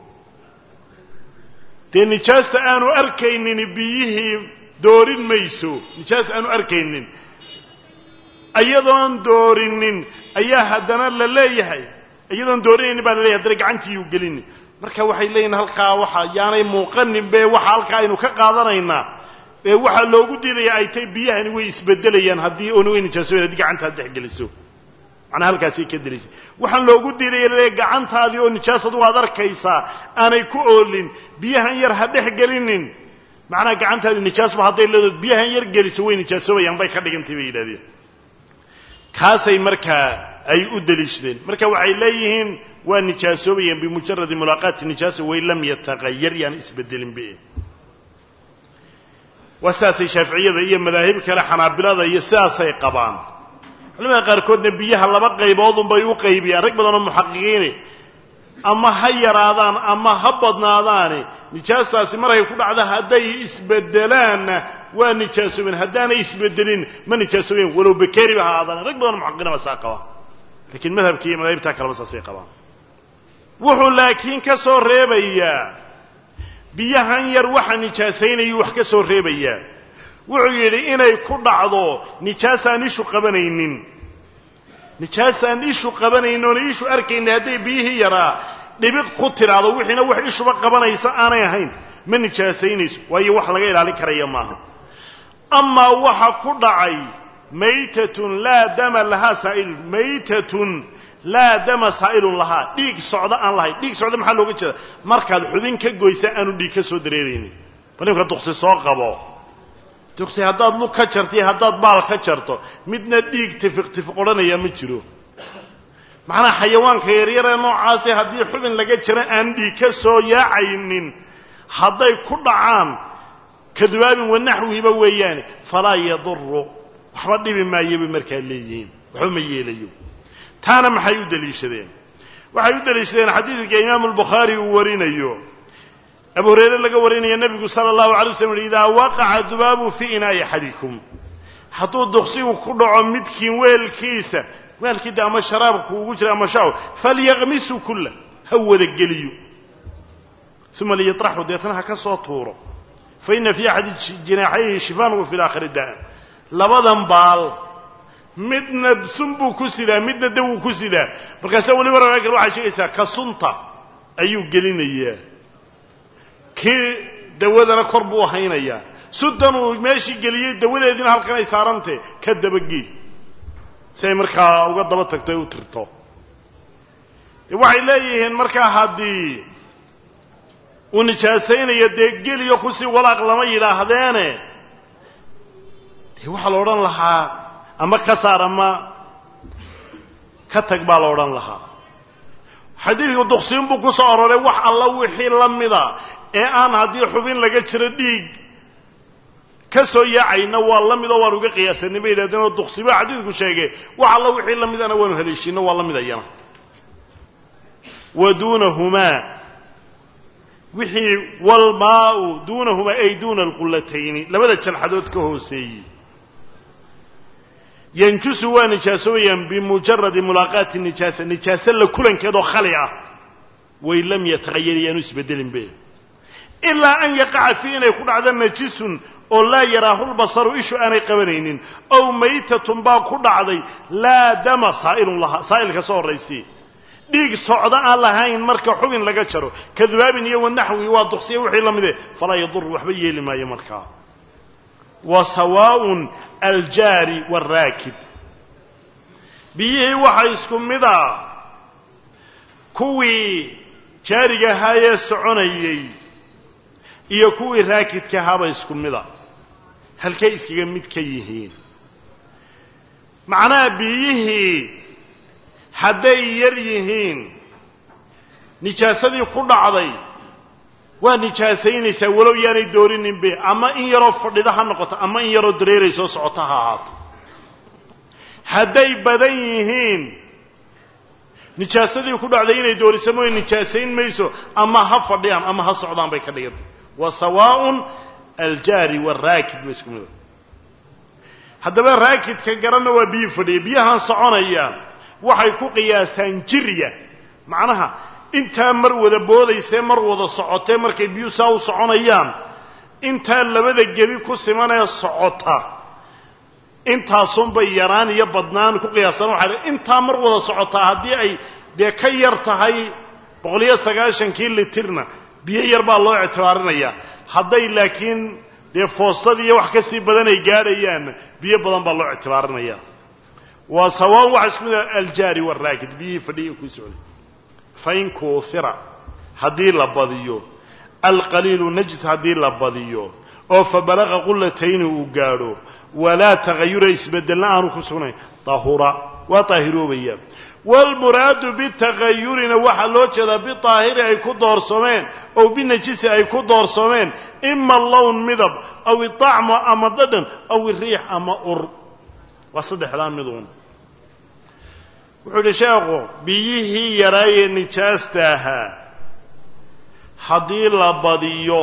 dee nijaasta aanu arkaynin biyihii doorin mayso nijaas aanu arkaynin iyadoon doorinin ayaa haddana la leeyahay iyadoon doorinaynin baa la leeyahay haddana gacantiiyuu gelini marka waxay leeyihin halkaa waxa yaanay muuqanin be waxa halkaa aynu ka qaadanaynaa ee waxaa loogu diidaya ay tay biyahani way isbedelayaan haddii oona way nijaasobayn haddii gacantaad dhex geliso macnaa halkaasay ka delisay waxaan loogu diidaya laleeyahy gacantaadii oo nijaas adugu aad arkaysaa aanay ku oolin biyahan yar ha dhex gelinin macnaha gacantaadi nijaasba hadday leedood biyahan yar geliso way nijaasobayaan bay ka dhigantay bay yidhahdeen kaasay markaa ay u deliishadeen marka waxay leeyihiin waa nijaasoobayaan bimujaradi mulaaqaati nijaasa wain lam yataqayar yaan isbedelinbe waa sidaasay shaaficiyada iyo madaahib kale xanaabilada iyo sidaasay qabaan culamada qaarkoodna biyaha laba qayboodunbay u qaybiyaan rag badanoo muxaqiqiini ama ha yaraadaan ama ha badnaadaani nijaastaasi markay ku dhacda hadday isbedelaanna waa nijaasoobeen haddaanay isbedelin ma nijaasoobeen walow bakeriba ha aadaan rag badanoo muxaqiqiina saa qabaa lakiin madhabka iyo madaahibtaa kaleba saasay qabaan wuxuu laakiin ka soo reebayaa biyahan yar waxa nijaasaynayuu wax ka soo reebayaa wuxuu yidhi inay ku dhacdo nijaasaan ishu qabanaynin nijaasaan ishu qabanaynin oona ishu arkaynin hadday biyihii yaraa dhibiq ku tidhaahdo wixiina wax ishuba qabanaysa aanay ahayn ma nijaasaynayso waayo wax laga ilaalin karaya maaha amaa waxa ku dhacay maytatun laa dama lahaa saa'ilun maytatun laa dama saa'ilun lahaa dhiig socdo aan lahayn dhiig socdo maxaa looga jeeda markaad xubin ka goysa aanu dhiig ka soo dareeraynin bal nimka duqsi soo qabo duqsi haddaad lug ka jarto iyo haddaad baal ka jarto midna dhiig tifiq tifiq odhanaya ma jiro macnaha xayawaanka yaryaree noocaasi haddii xubin laga jiro aan dhiig ka soo yaacaynin hadday ku dhacaan kadubaabin wanaxwihiba weeyaane falaa yaduru waxba dhibi maayo bay markaa leeyihiin waxba ma yeelayo taana maxay u deliishadeen waxay u deliishadeen xadiidka imaamu albukhaari uu warinayo abu hurayre laga warinaya nebigu sala allahu alay waslam uhi idaa waqaca dubaabu fii inaa'i axadikum hadduu duqsigu ku dhaco midkiin weelkiisa weelkii de ama sharaabku ugu jira ama shaaw falyaqmisu kullah ha wada geliyo uma liyatraxu deetna ha ka soo tuuro fa ina fii axadi jinaaxayhi shifaan wa fi laakhiri daan labadan baal midna sun buu ku sidaa midna dawuu ku sidaa markaase weliba ragaa kale waxay sheegaysaa ka sunta ayuu gelinayaa kii dawadana kor buu haynayaa suntan uu meeshii geliyey dawadeediina halkan ay saarantee ka dabagey si ay markaa uga daba tagto ay u tirto waxay leeyihiin markaa haddii uu nijaasaynayo dee geliyo kusii walaaq lama yidhaahdeene dee waxaa la odhan lahaa ama ka saar ama ka tag baa la odhan lahaa xadiidku duqsiin buu ku soo aroray wax alla wixii la mida ee aan haddii xubin laga jiro dhiig ka soo yaacayna waa la midoo waan uga qiyaasanay bay yidhahdeen oo duqsiba xadiidku sheegay wax alla wixii la midana waanu haleeshiino waa la mid ayana wa duunahumaa wixii walmaau duunahuma ay duuna alqullatayni labada jalxadood ka hooseeyey yanjusu waa nijaasobayaan bimujaradi mulaaqaati nijaasa nijaase la kulankeedoo khali ah way lam yatahayar yaanu isbedelinbe ilaa an yaqaca fii inay ku dhacdo najisun oo laa yaraahulbasaru ishu aanay qabanaynin ow maytatun baa ku dhacday laa dama saa'ilun laha saa'ilka soo horraysii dhiig socdo aan lahayn marka xubin laga jaro kadubaabin iyo wanaxwi waa duqsiya wixii la mide falaa yadur waxba yeeli maayo markaa wa sawaaءun aljaari wاraakid biyihii waxaa isku mida kuwii jaariga ahaayee soconayey iyo kuwii raakidka ahaaba isku mida halkay iskaga mid ka yihiin macnaha biyihii hadday yar yihiin nijaasadii ku dhacday waa nijaasaynaysaa walow yaanay doorininbe ama in yaroo fadhida ha noqoto ama in yaroo dareeraysoo socota ha ahaato hadday badan yihiin nijaasadii ku dhacday inay dooriso mooy nijaasayn mayso ama ha fadhiyaan ama ha socdaan bay ka dhigantay wa sawaaءun aljaari waraakid ba isku mida haddaba raakidka garanna waa biyi fadhiya biyahaan soconayaan waxay ku qiyaasaan jirya macnaha intaa mar wada boodaysee mar wada socotee markay biyuu saa u soconayaan intaa labada gebi ku simanee socota intaasunbay yaraan iyo badnaan ku qiyaasaan waxaa intaa mar wada socotaa haddii ay dee ka yar tahay boqol iyo sagaashankii litirna biyo yar baa loo ictibaarinayaa hadday laakiin dee foostadii iyo wax ka sii badan ay gaadhayaanna biyo badan baa loo ictibaarinayaa waa sawaan waxa isku mid ah aljaari waraakid biyihii fadhiya ku socday fain kuuhira haddii la badiyo alqaliilu najis haddii la badiyo oo fa balaqa qullatayni uu gaadho walaa tagayura isbedelna aanu ku sugnayn tahura waa taahiroobayaan waalmuraadu bitagayurina waxaa loo jeedaa biaahiri ay ku doorsameen ow binajisi ay ku doorsameen ima lown midab aw iطacmo ama dhadhan aw iriix ama ur waa saddexdaa miduun wuxuu yidhi sheekhu biyihii yaraayee nijaasta ahaa haddii la badiyo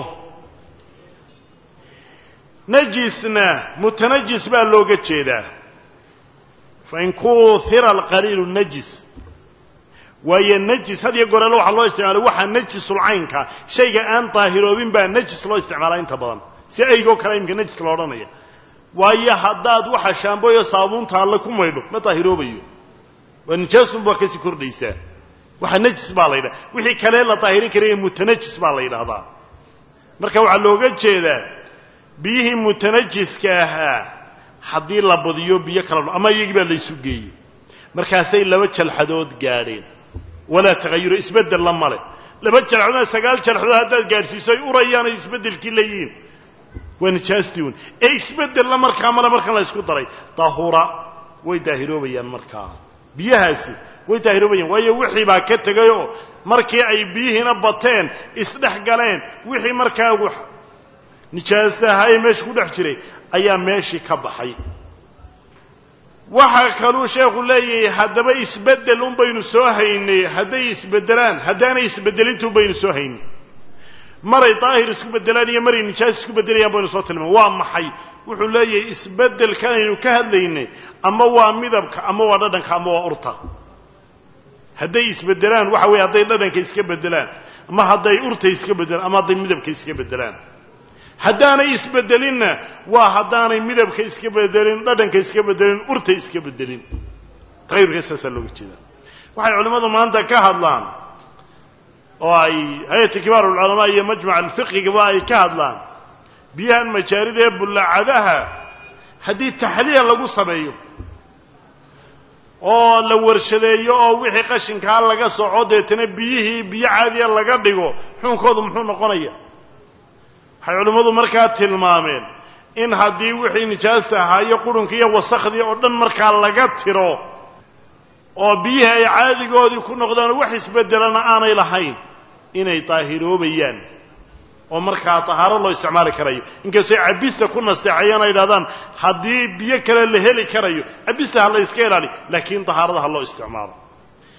najisna mutanajis baa looga jeedaa fain kuuhira alqaliilu najis waayo najis had iyo goreele waxaa loo isticmaalay waxaa najisulcaynka shayga aan daahiroobin baa najis loo isticmaalaa inta badan si aygoo kale imika najis la odhanaya waayo haddaad waxa shaamboyo saabuunta alle ku maydho ma daahiroobayo waa nijaasun baa kasii kordhaysaa waxa najis baa la yidhaha wixii kalee la daahirin karaya mutanajis baa la yidhaahdaa marka waxaa looga jeedaa biyihii mutanajiska ahaa haddii la badiyo biyo kala ama iyagii baa laysu geeyey markaasay laba jalxadood gaadheen walaa tagayuro isbeddella male laba jalxadood sagaal jalxadood haddaad gaadhsiiso ay urayaan ay isbeddelkii leeyihiin waa nijaastii un ee isbeddella markaa male markan la ysku daray dahura way daahiroobayaan markaa biyahaasi way daahiroobayaan waayo wixii baa ka tegayoo markii ay biyihiina bateen isdhex galeen wixii markaa nijaasta ahaa ee meesha ku dhex jiray ayaa meeshii ka baxay waxaa kaluu sheekhu leeyahay haddaba isbeddel un baynu soo haynay hadday isbeddelaan haddaanay isbeddelintu un baynu soo haynay maray daahir isku beddelaan iyo maray nijaas isku beddelayaan baynu soo tilmaam waa maxay wuxuu leeyahay isbeddelkan aynu ka hadlaynay ama waa midabka ama waa dhadhanka ama waa urta hadday isbeddelaan waxa weeye hadday dhadhanka iska beddelaan ama hadday urta iska beddelaan ama hadday midabka iska beddelaan haddaanay isbeddelinna waa haddaanay midabka iska beddelin dhadhanka iska beddelin urta iska beddelin taqayurka saasaa looga jeedaa waxay culimmadu maanta ka hadlaan oo ay hay-ata kibaar ulculamaa iyo majmac alfiqigaba ay ka hadlaan biyahan majaarida ee bullacadaha haddii taxliya lagu sameeyo oo la warshadeeyo oo wixii qashinkaa laga soco deetana biyihii biyo caadiya laga dhigo xuunkoodu muxuu noqonaya waxay culimmadu markaa tilmaameen in haddii wixii nijaasta ahaa iyo qurunka iyo wasakhdii oo dhan markaa laga tiro oo biyihii ay caadigoodii ku noqdaanoo wax isbeddelana aanay lahayn inay daahiroobayaan oo markaa tahaaro loo isticmaali karayo inkastoo cabista ku nasteexayaan ay idhahdaan haddii biyo kale la heli karayo cabista ha la yska ilaali laakiin tahaarada ha loo isticmaalo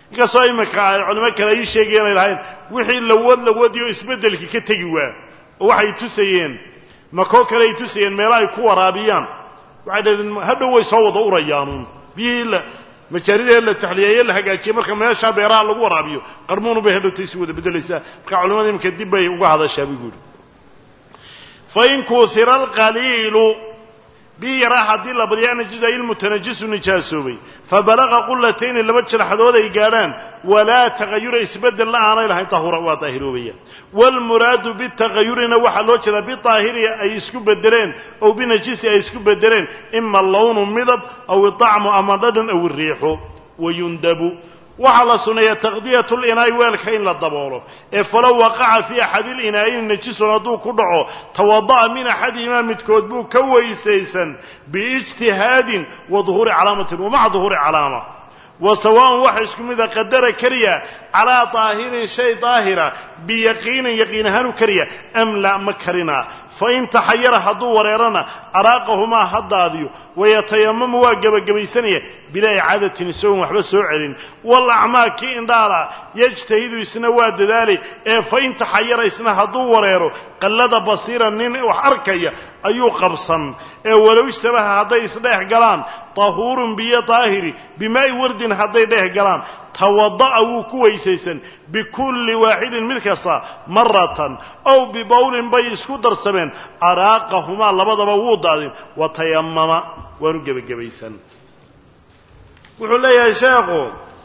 inkastoo iminka ay culimo kale ii sheegayeen ay lahayn wixii lawad lawadiyo isbeddelkii ka tegi waa oo waxay tusayeen makoo kale ay tusayeen meelo ay ku waraabiyaan waxay dhahdeen hadhow way soo wada urayaanuun biyihii la majaaridee la taxliyeeye la hagaajiyey marka meeshaa beeraha lagu waraabiyo qarmuunu bay hadhowtay isi wada beddelaysaa marka culimada iminka dib bay uga hadashaa buu guuri fain kuuhira alqaliilu bii yaraa haddii la badiya najiza ilmutanajisu nijaasoobay fabalaqa qulatayni laba jalaxadood ay gaadhaan walaa tagayura isbeddel la aanay lahayn tahura waa daahiroobayaan waalmuraadu bitagayurina waxaa loo jeedaa bidaahiri ay isku bedeleen ow binajisi ay isku bedeleen ima lawnu midab aw idacmu ama dhadhan aw iriixu wayundabu waxaa la suneeyaa taqdiyatu linaa'i weelka in la daboolo ee falow waqaca fii axadi linaa'ini najisun hadduu ku dhaco tawada'a min axadihimaa midkood buu ka weysaysan biijtihaadin wa duhuuri calaamatin wa maca duhuuri calaama wa sawaaءun waxa isku mida qadara keliya calaa daahirin shay daahira biyaqiinin yaqiin ahaanu keliya am la ma karina fain taxayara hadduu wareerana araaqahumaa ha daadiyo wayatayamamu waa gebagabaysanaya bilaa icaadatin isagoon waxba soo celin walacmaa kii indhaala yajtahidu isna waa dadaali ee fain taxayara isna hadduu wareero qallada basiira nin wax arkaya ayuu qabsan ee walow ishtabaha hadday isdheex galaan tahuurun biyo daahiri bimaa'i wardin hadday dheex galaan tawada'a wuu ku weysaysan bikulli waaxidin mid kasta maratan ow bibawlin bay isku darsameen araaqahumaa labadaba wuu daadin wa tayamama waanu gebagabaysan wuxuu leeyahay sheekhu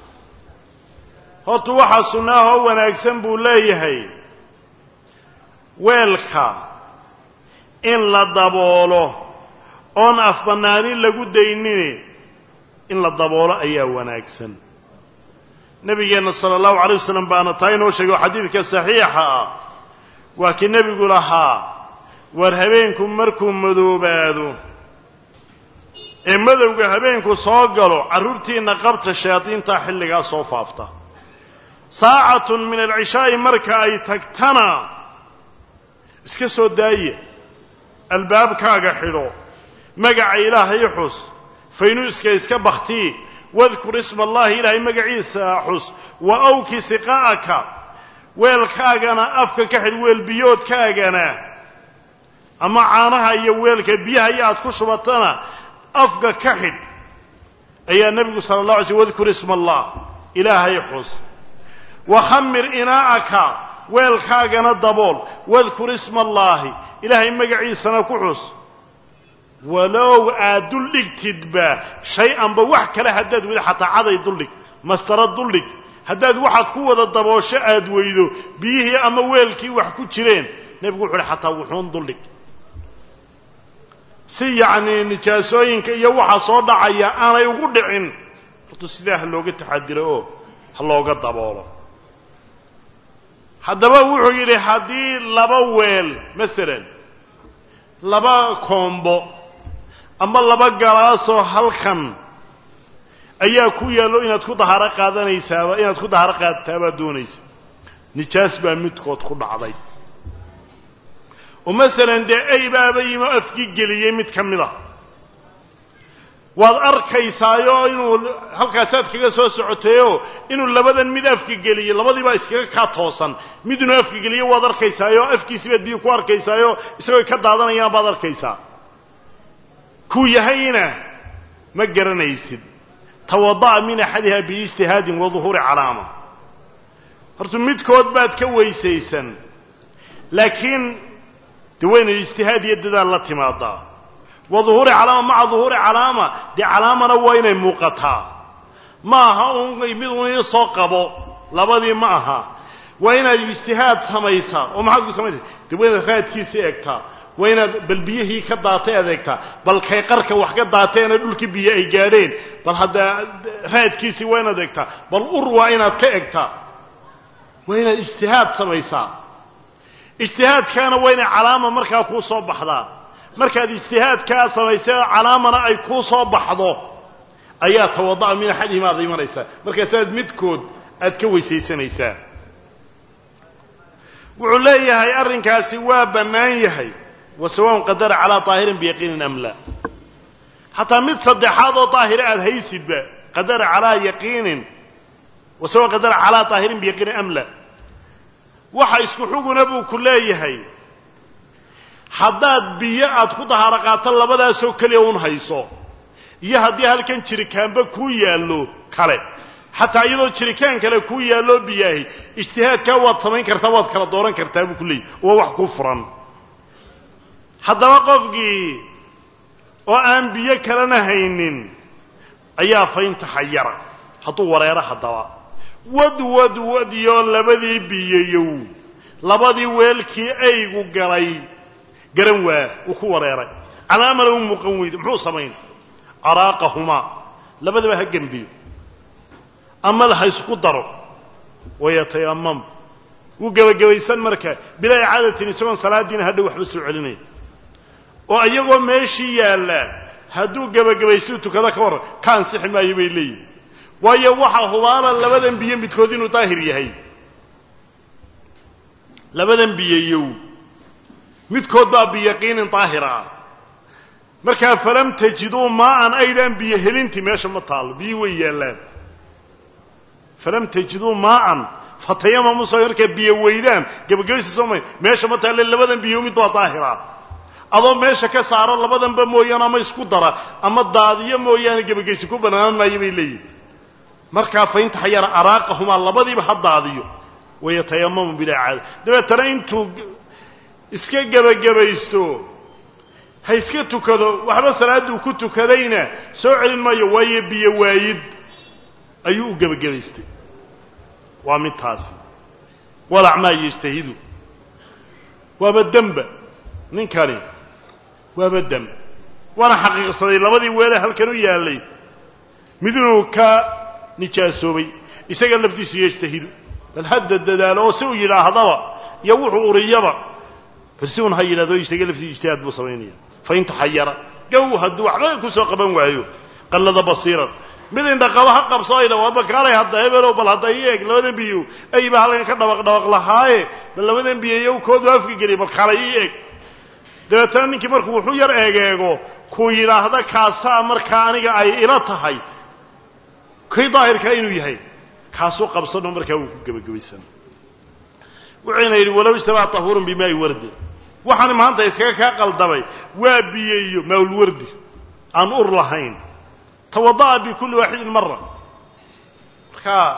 horta waxaa sunnaahoo wanaagsan buu leeyahay weelka in la daboolo oon afbannaanin lagu daynini in la daboolo ayaa wanaagsan nebigeenna sala allahu alay wasalam baana taa inoo sheegay oo xadiidka saxiixa ah waa kii nebigu lahaa war habeenku markuu madoobaado ee madowga habeenku soo galo carruurtiinna qabta shayaadiintaa xilligaa soo faafta saacatun min alcishaa'i marka ay tagtana iska soo daaya albaabkaaga xidho magaca ilaahay xus faynuuska iska bakhtii wadkur isma allahi ilaahay magaciisa xus wa awki siqa'aka weelkaagana afka ka xidh weelbiyoodkaagana ama caanaha iyo weelka biyaha iyo aad ku shubatana afka ka xidh ayaa nebigu sala allah alay slm wadkur isma allah ilaahay xus wakhamir inaa'aka weelkaagana dabool wadkur isma allaahi ilaahay magaciisana ku xus walow aad duldhigtidba shay-anba wax kale haddaad weydo xataa caday duldhig mastara duldhig haddaad waxaad ku wada daboosho aad weydo biyihii ama weelkii wax ku jireen nebigu wuxu uhi xataa wuxuun duldhig si yacnii nijaasooyinka iyo waxa soo dhacaya aanay ugu dhicin horta sidaa ha looga taxadiro oo ha looga daboolo haddaba wuxuu yidhi haddii laba weel masalan laba koombo ama laba galaasoo halkan ayaa ku yaallo inaad ku dahaaro qaadanaysaaba inaad ku dahaaro qaadtaabaad doonaysa nijaas baa midkood ku dhacday oo masalan dee ay baaba yimi oo afki geliyey mid ka mid a waad arkaysaayo inuu halkaasaad kaga soo socotayoo inuu labadan mid afka geliyey labadiibaa iskaga kaa toosan mid inuu afka geliye waad arkaysaayoo afkiisi baad biyo ku arkaysaayo isagoo ka daadanayaan baad arkaysaa kuu yahayna ma garanaysid tawada'a min axadiha biijtihaadin wa duhuuri calaama horta midkood baad ka weysaysan laakiin de wayna ijtihaad iyo dadaal la timaadaa wa duhuuri calaama maca duhuuri calaama dee calaamana waa inay muuqataa ma aha un mid un ii soo qabo labadii ma aha waa inaad ijtihaad samaysaa oo maxaad ku samaynaysa de waa inaad raadkiisi eegtaa waa inaad bal biyihii ka daatay aad eegtaa bal kay qarka wax ka daateena dhulkii biyo ay gaadheen bal hadda raadkiisii waa inaad eegtaa bal ur waa inaad ka egtaa waa inaad ijtihaad samaysaa ijtihaadkaana waa inay calaama markaa kuu soo baxdaa markaad ijtihaadkaa samaysay oo calaamana ay kuu soo baxdo ayaa tawada'a min axadihima aad imanaysaa markaasaad midkood aad ka weysaysanaysaa wuxuu leeyahay arrinkaasi waa bannaan yahay wa sawaun qadara calaa daahirin biyaqiinin am la xataa mid saddexaad oo daahira aad haysidba qadara calaa yaqiinin wasawa qadara calaa daahirin biyaqiini amla waxa isku xuguna buu ku leeyahay haddaad biyo aad ku dahaaro qaato labadaasoo keliya un hayso iyo haddii halkan jirikaanba kuu yaallo kale xataa iyadoo jirikaan kale kuu yaalloo biyaahi ijtihaadkaa waad samayn kartaa waad kala dooran kartaa buu ku leeyahy waa wax kuu furan haddaba qofkii oo aan biyo kalena haynin ayaa faynta xayara hadduu wareero haddaba wad wad wadyoo labadii biyayow labadii weelkii aygu galay garan waa uu ku wareeray calaamana u muuqan weyde muxuu samayn araaqahumaa labadaba ha gembiyo ama ha isku daro wayatayamam wuu gebagabaysan marka bilaa icaadatin isagoon salaadiina hadha waxba soo celinaya oo iyagoo meeshii yaalla hadduu gebagabaystuu tukado ka warran ka ansixi maayo bay leeyihin waayo waxaa hubaala labadan biyo midkood inuu daahir yahay labadan biyayow midkood baa biyaqiinin daahira ah markaa falam tajiduu maaan aydaan biyo helinti meesha ma taallo biyi way yaallaan falam tajiduu maaan fatayamamu soo markaa biyo weydaan gebagabaysa soo may meesha ma taalle labadan biyo mid baa daahira adoo meesha ka saaro labadanba mooyaane ama isku dara ama daadiyo mooyaane gebagaysi ku bannaan maayo bay leeyihin markaa faynta xayara araaqahumaa labadiiba ha daadiyo wayatayamamu bilaa caada dabeetana intuu iska gebagabaysto ha iska tukado waxba salaadduu ku tukadayna soo celin maayo waayo biyo waayid ayuu u gebagabaystay waa mid taasi walacmaa yejtahidu waaba demba ninkani waaba dem waana xaqiiqsaday labadii weele halkan u yaallay mid inuu ka nijaasoobay isaga laftiisu yejtahidu bal hadda dadaalo oo si uu yidhaahdaba iyo wuxuu uriyaba bal si un ha yidhahdo isaga laftiisu ijtihaad buu samaynaya fain taxayara gow hadduu waxba ku soo qaban waayo qallada basiiran mid indhaqaba ha qabso ay dha waaba kaalay hadda hebelow bal hadda ii eeg labadan biyo ayba halkan ka dhabaq dhabaq lahaaye bal labadan biyoyow koodu afka geliya bal kaalay ii eeg dabeetana ninkii markuu wuxuu yar eegeego kuu yidhaahda kaasaa markaa aniga ay ila tahay kii daahirkaa inuu yahay kaasuu qabsano markaa wuu ku gebagabaysan wuxuyna yidhi walow ijtabaa tahuurun bimaai wardi waxaan maanta iskaga kaa qaldamay waa biyeeyo mawlwardi aan ur lahayn tawada'a bikulli waaxidin mara markaa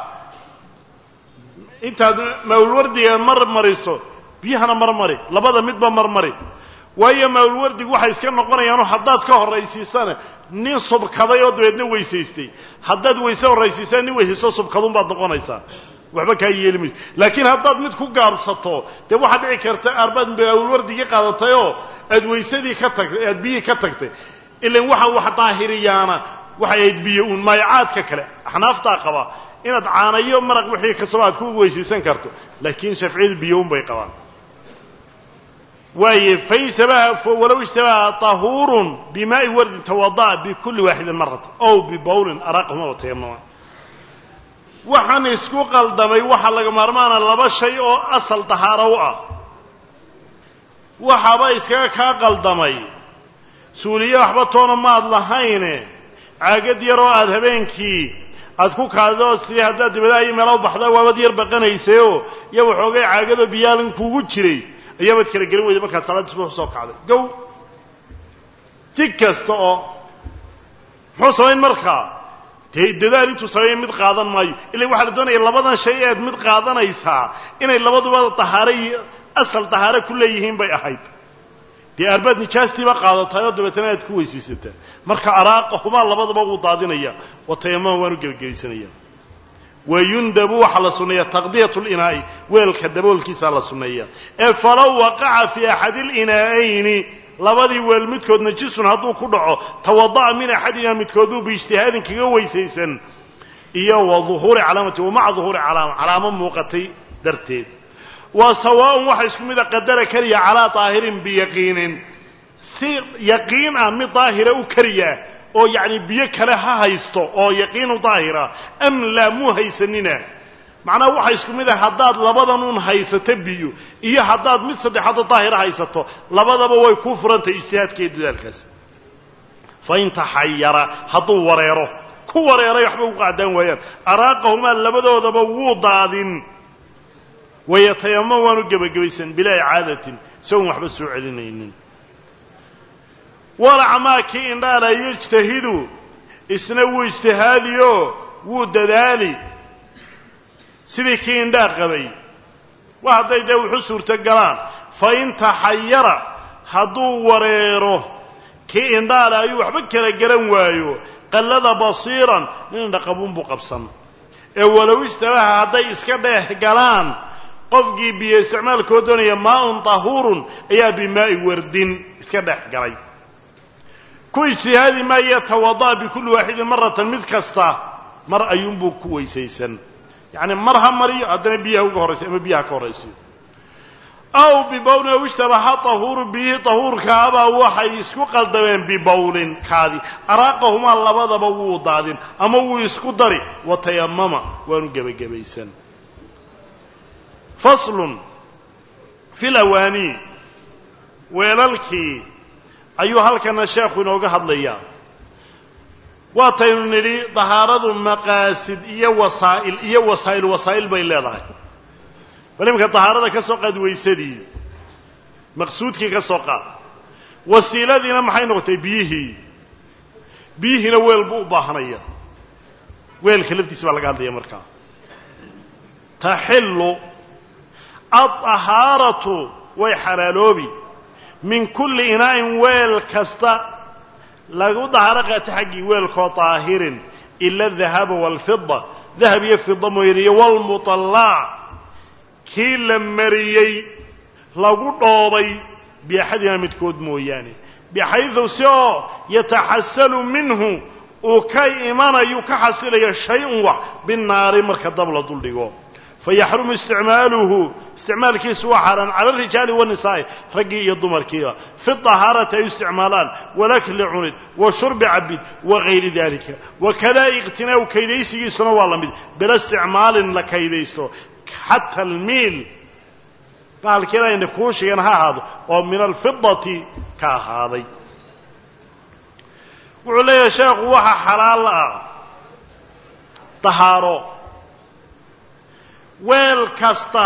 intaad mawlwardiga mar mariso biyahana marmari labada midba marmari waayo mawlwardigu waxay iska noqonayaanoo haddaad ka horraysiisana nin subkaday oo dabeedna weysaystay haddaad weyse horraysiisana nin weysaysto subkadun baad noqonaysaa waxba kaa yeeli mayso laakiin haddaad mid ku gaabsato dee waxaad dhici karta arbaad mawlwardigii qaadatayoo aad weysadii ka tagtay aad biyihii ka tagtay ilan waxa wax daahiriyaana waxay ahayd biyo uun maayacaadka kale axnaaftaa qaba inaad caanayo maraq wixii kastaba aad ku weysaysan karto laakiin shafciyadu biyo un bay qabaan waaye fain shabaha walow ishtabaha tahuurun bimaai wardin tawada'a bikulli waaxidin marata ow bibawlin araaqahuma watayamama waxaan isku qaldamay waxaa laga maarmaana laba shay oo asal dahaaro u ah waxaaba iskaga kaa qaldamay suuliye waxba toona maad lahayne caagad yaroo aada habeenkii aad ku kaadidoo sidii haddaad dibadaha iyo meela u baxdaa waabad yar baqanaysayoo iyo waxoogay caagadoo biyaalin kuugu jiray ayaabaad kala gelin weyday markaad salaadda subax usoo kacday gow si kasta oo muxuu samayn markaa dee dadaal intuu sameeya mid qaadan maayo ila waxaa la doonaya labadan shay ead mid qaadanaysaa inay labaduba dahaare iyo asal dahaare ku leeyihiin bay ahayd dee arbaad nijaastiiba qaadatay oo dabeetana aad ku weysaysataa marka araaqahumaa labadaba wuu daadinaya wa tayamama waanu gebagabaysanaya wayundabu waxaa la sunneeya taqdiyat linaa'i weelka daboolkiisaa la sunneeya ee falow waqaca fii axadi linaa'ayni labadii weel midkood najisun hadduu ku dhaco tawada'a min axadina midkooduu biijtihaadin kaga weysaysan iyo wa uhuuri calaamati wa maca duhuuri calaama calaamo muuqatay darteed waa sawaaun waxa isku mida qadara keliya calaa daahirin biyaqiinin si yaqiin ah mid daahira u keliya oo yacni biyo kale ha haysto oo yaqiinu daahira am laa muu haysanina macnaha waxa isku mid ah haddaad labadan un haysato biyo iyo haddaad mid saddexaadoo daahira haysato labadaba way kuu furantahay ijtihaadka iyo dadaalkaasi fain taxayara hadduu wareero ku wareeray waxba u qaadaan waayaan araaqahumaa labadoodaba wuu daadin wayatayamam waanu gebagabaysan bilaa icaadatin isagoon waxba soo celinaynin walacmaa kii indhaala yejtahidu isna wuu ijtihaadiyo wuu dadaali sidii kii indhaa qabay wa hadday dee wuxu suurto galaan fa in taxayara hadduu wareero kii indhaale ayuu waxba kala garan waayo qallada basiiran nin indhaqabuun buu qabsan ee walow istabaha hadday iska dheex galaan qofkii biyo isticmaalkoo doonaya maaun tahuurun ayaa bimaa'i wardin iska dhex galay ku ijtihaadi maayo tawada'a bikulli waaxidin maratan mid kasta mar ayuunbuu ku weysaysan yacni mar ha mariyo haddana biyaha uga horraysa ama biyaha ka horraysiyo aw bibawlin ow ishtabaha tahuuru biyihii tahuurkaabaa waxay isku qaldameen bibawlin kaadi araaqahumaa labadaba wuu daadin ama wuu isku dari watayamama waanu gebagabaysan faslun fi lawaanii weelalkii ayuu halkana sheekhu inooga hadlayaa waataynu nidhi dahaaradu maqaasid iyo wasaa'il iyo wasaa'il wasaa'il bay leedahay bal iminka dahaarada ka soo qaad weysadii maqsuudkii ka soo qaad wasiiladiina maxay noqotay biyihii biyihiina weel buu u baahanaya weelka laftiisa baa laga hadlaya markaa taxillu addahaaratu way xalaaloobi min kulli inaa'in weel kasta lagu dahaaro qaata xaggii weelkoo daahirin ila adahaba waalfida dahab iyo fida mooyaan iyo waalmuطallaac kii la mariyey lagu dhoobay biaxadina midkood mooyaane bixaydu si oo yataxasalu minhu uu ka imanayu ka xasilayo shay-un wax binnaari marka dab la duldhigo fayaxrumu isticmaaluhu isticmaalkiisu waa xaaraan cala alrijaali wanisaa'i raggii iyo dumarkiiba fi dahaarati ay isticmaalaan walakli cunid wa shurbi cabid wa gayri dalika wakada iqtinaa'u kaydaysigiisuna waa la mid bila isticmaalin la kaydaysto xata almiil bahalkiina ayna kuu sheegeen ha ahaado oo min alfidati ka ahaaday wuxuu leeyahay sheekhu waxa xalaal ah dahaaro weel kasta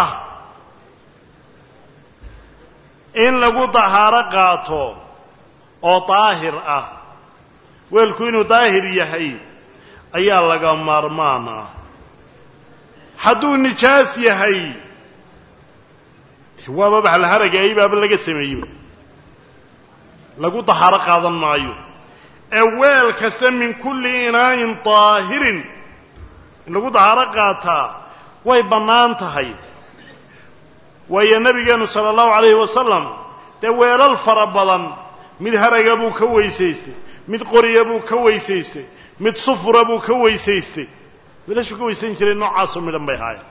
in lagu dahaaro qaato oo daahir ah weelku inuu daahir yahay ayaa laga maarmaan ah hadduu nijaas yahay waaba baxlaharaga aybaaba laga sameeyo lagu dahaaro qaadan maayo ee weel kasta min kulli inaa'in daahirin in lagu dahaaro qaataa way bannaan tahay waayo nebigeennu sala allahu calayhi wasalam dee weelal fara badan mid haraga buu ka weysaystay mid qoriya buu ka weysaystay mid sufura buu ka weysaystay weelashuu ka weysan jiray noocaasoo midhan bay ahaayeen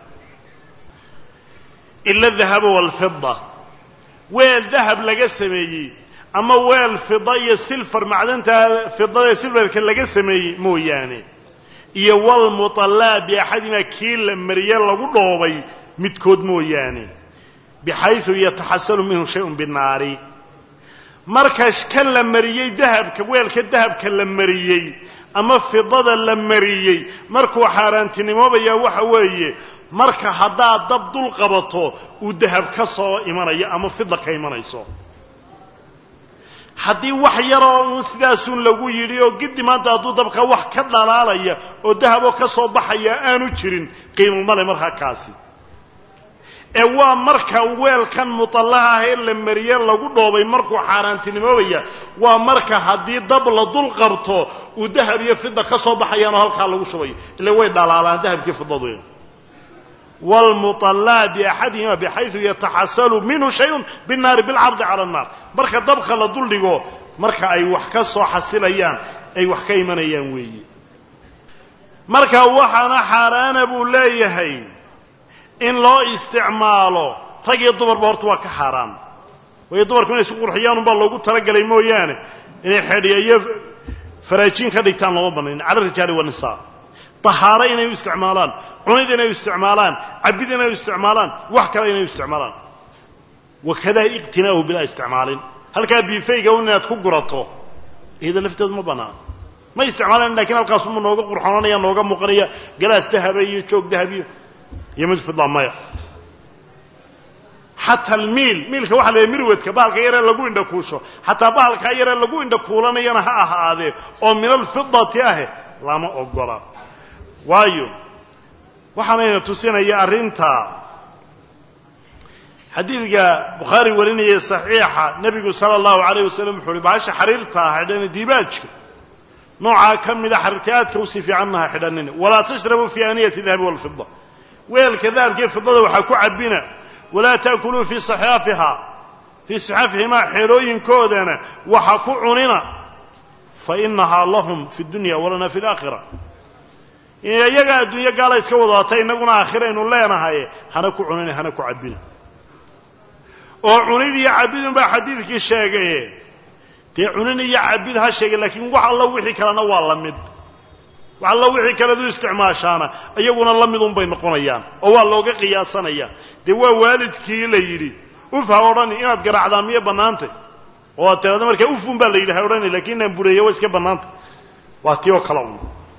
ila adahaba waalfida weel dahab laga sameeyey ama weel fida iyo silfar macdanta fidada ee silfarka laga sameeyey mooyaane iyo walmuطallaa biaxadimaa kii la mariye lagu dhoobay midkood mooyaane bixayثu yataxasalu minhu shayءun binaari marka kan la mariyey dahabka weelka dahabka la mariyey ama fidada la mariyey markuu xaaraantinimoobayaa waxa weeye marka haddaad dab dul qabato uu dahab ka soo imanayo ama fida ka imanayso haddii wax yaroo uun sidaasuun lagu yidhi oo giddi maanta hadduu dabka wax ka dhalaalaya oo dahaboo ka soo baxaya aanu jirin qiimo male markaa kaasi ee waa marka weelkan mutallaha ah ee la mariye lagu dhoobay markuu xaaraantinimoobaya waa marka haddii dab la dul qabto uu dahab iyo fida ka soo baxayaanoo halkaa lagu shubayo ila way dhalaalaan dahabkii fidadu wlmuطallaa biaxadihima bixayثu yataxasalu minhu shayun binnaari bilcardi cala annaar marka dabka la duldhigo marka ay wax ka soo xasilayaan ay wax ka imanayaan weeyi marka waxaana xaaraana buu leeyahay in loo isticmaalo rag iyo dumarba horta waa ka xaaraan waayo dumarku inay isu qurxiyaan unbaa loogu talagalay mooyaane inay xedhiya iyo faraajiin ka dhigtaan looma banayn cala rijaali wanisaa dahaaro inay u isticmaalaan cunid inay u isticmaalaan cabid inay u isticmaalaan wax kale inay u isticmaalaan wakadaa iqtinaa'uhu bilaa isticmaalin halkaa biifayga un inaad ku gurato iyada lafteedu ma bannaan ma isticmaalan lakin halkaasuma nooga qurxoonanaya nooga muuqanaya galaas dahaba iyo joog dahabiyo iyo mid fida maya xataa almiil miilka waxa la yidhaha mirwadka bahalka yaree lagu indhakuusho xataa bahalkaa yaree lagu indhakuulanayana ha ahaadee oo min alfidati ahe lama ogola waayo waxaanayna tusinaya arrinta xadiidka bukhaari warinaya saxiixa nebigu sala allahu alayh wasalam wuxu uhi bahasha xariirtaa xidhan dibaajka noocaa ka mida xariirta aadka usii fiicannaha xidhanina walaa tashrabuu fi aaniyati dahabi walfida weelka dahabkiiyo fidada waxaa ku cabina walaa taakuluu fii saxaafiha fii saxaafihimaa xeelooyinkoodana waxa ku cunina fa inahaa lahum fi dunya walana fi laakhira iyaga adduunyo gaala iska wadaata innaguna aakhiraynu leenahay hana ku cunina hana ku cabina oo cunid iyo cabidun baa xadiidkii sheegaye dee cunin iyo cabid ha sheegay laakiin wax alla wixii kalena waa la mid wax alla wixii kaledu isticmaashaana iyaguna la midun bay noqonayaan oo waa looga qiyaasanaya dee waa waalidkii la yidhi uf ha odhani inaad garaacdaa miyo bannaantay oo aad tiraada markaa ufun baa la yidhi ha odhani lakiin inaan bureeya waa iska bannaantay waa tii oo kale un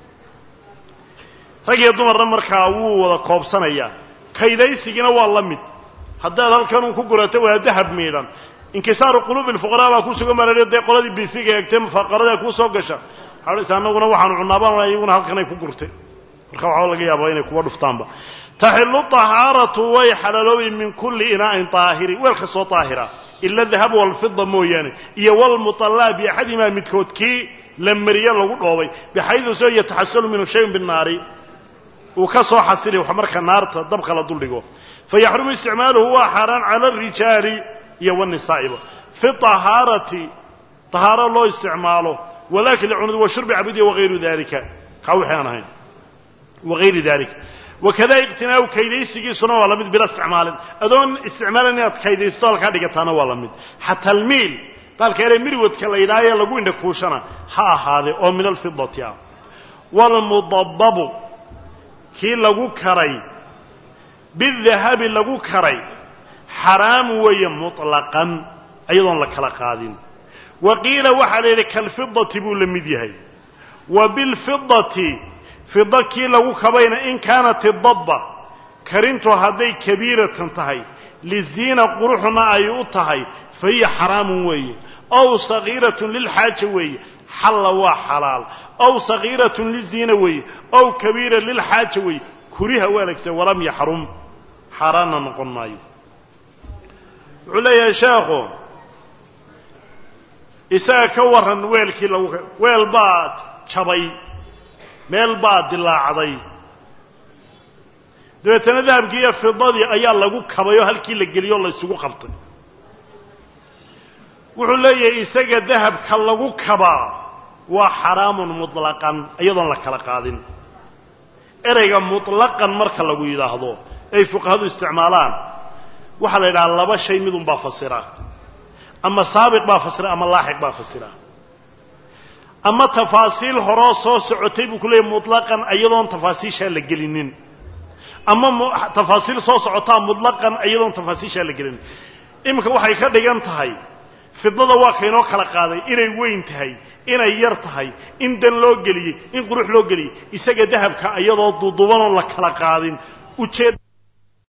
rag iyo dumarna markaa wuu wada koobsanayaa kaydaysigiina waa la mid haddaad halkan un ku gurato waa dahab miidhan inkisaaru quluubi lfuqaraa baa ku sugan baa la dee qoladii bisiga eegtee mufaaqaradaa kuu soo gasha waxaa odhaysa annaguna waxaanu cunaabaan iyaguna halkanay ku gurtay marka waxaa laga yaabaa inay kuwa dhuftaanba taxilu طahaaratu way xalaaloobay min kulli inaa'in طaahiri weel kastoo طaahira ila dahab walfida mooyaane iyo walmuطallaa biaxadimaa midkood kii la mariye lagu dhoobay bixaydu soo yataxasalu minhu shayun binnaari uu ka soo xasili wax marka naarta dabka la duldhigo fayaxrumu isticmaaluhu waa xaaraan cala arijaali iyo wanisaaiba fi طahaarati طahaaro loo isticmaalo walakli cunud washurbi cabudiya wagayru dalika kaa wixii aan ahayn wagayri dalika wakada iqtinaau kaydaysigiisuna waa la mid bila isticmaalin adoon isticmaalin inaad kaydaysto halkaa dhigataana waa la mid xataa almiil baalka ere mirwadka la yidhaaha ee lagu indhakuushana ha ahaadee oo min alfidati ah waalmudababu kii lagu karay bidahabi lagu karay xaraamu weeye muطlaqan iyadoon la kala qaadin wa qiila waxaa la yidhi kalfidati buu la mid yahay wa bilfidati fida kii lagu kabayna in kaanat idabba karintu hadday kabiiratan tahay liziina quruxna ay u tahay fa hiya xaraamun weeye ow sagiiratun lilxaaja weeye xalla waa xalaal ow sagiiratun liziina weeye ow kabiira lilxaaja weeye kuriha waa lagta walam yaxrum xaaraanna noqon maayo wuxuu leeyahay sheekhu isaga ka warran weelkii lagu weel baa jabay meel baa dilaacday dabeetana dahabkii iyo fidadii ayaa lagu kabay oo halkii la geliyoo la ysugu qabtay wuxuu leeyahay isaga dahabka lagu kabaa waa xaraamun muطlaqan iyadoon la kala qaadin ereyga muطlaqan marka lagu yidhaahdo ay fuqahadu isticmaalaan waxaa la yidhaha laba shay midun baa fasira ama saabiq baa fasira ama laaxiq baa fasira ama tafaasiil horoo soo socotay buu ku leeyahy muطlaqan iyadoon tafaasiishaa la gelinin ama tafaasiil soo socotaa muطlaqan iyadoon tafaasiishaa la gelinin iminka waxay ka dhigan tahay fidada waa kaynoo kala qaaday inay weyn tahay inay yar tahay in dan loo geliyey in qurux loo geliyey isaga dahabka iyadoo dudubanoo la kala qaadin ujeed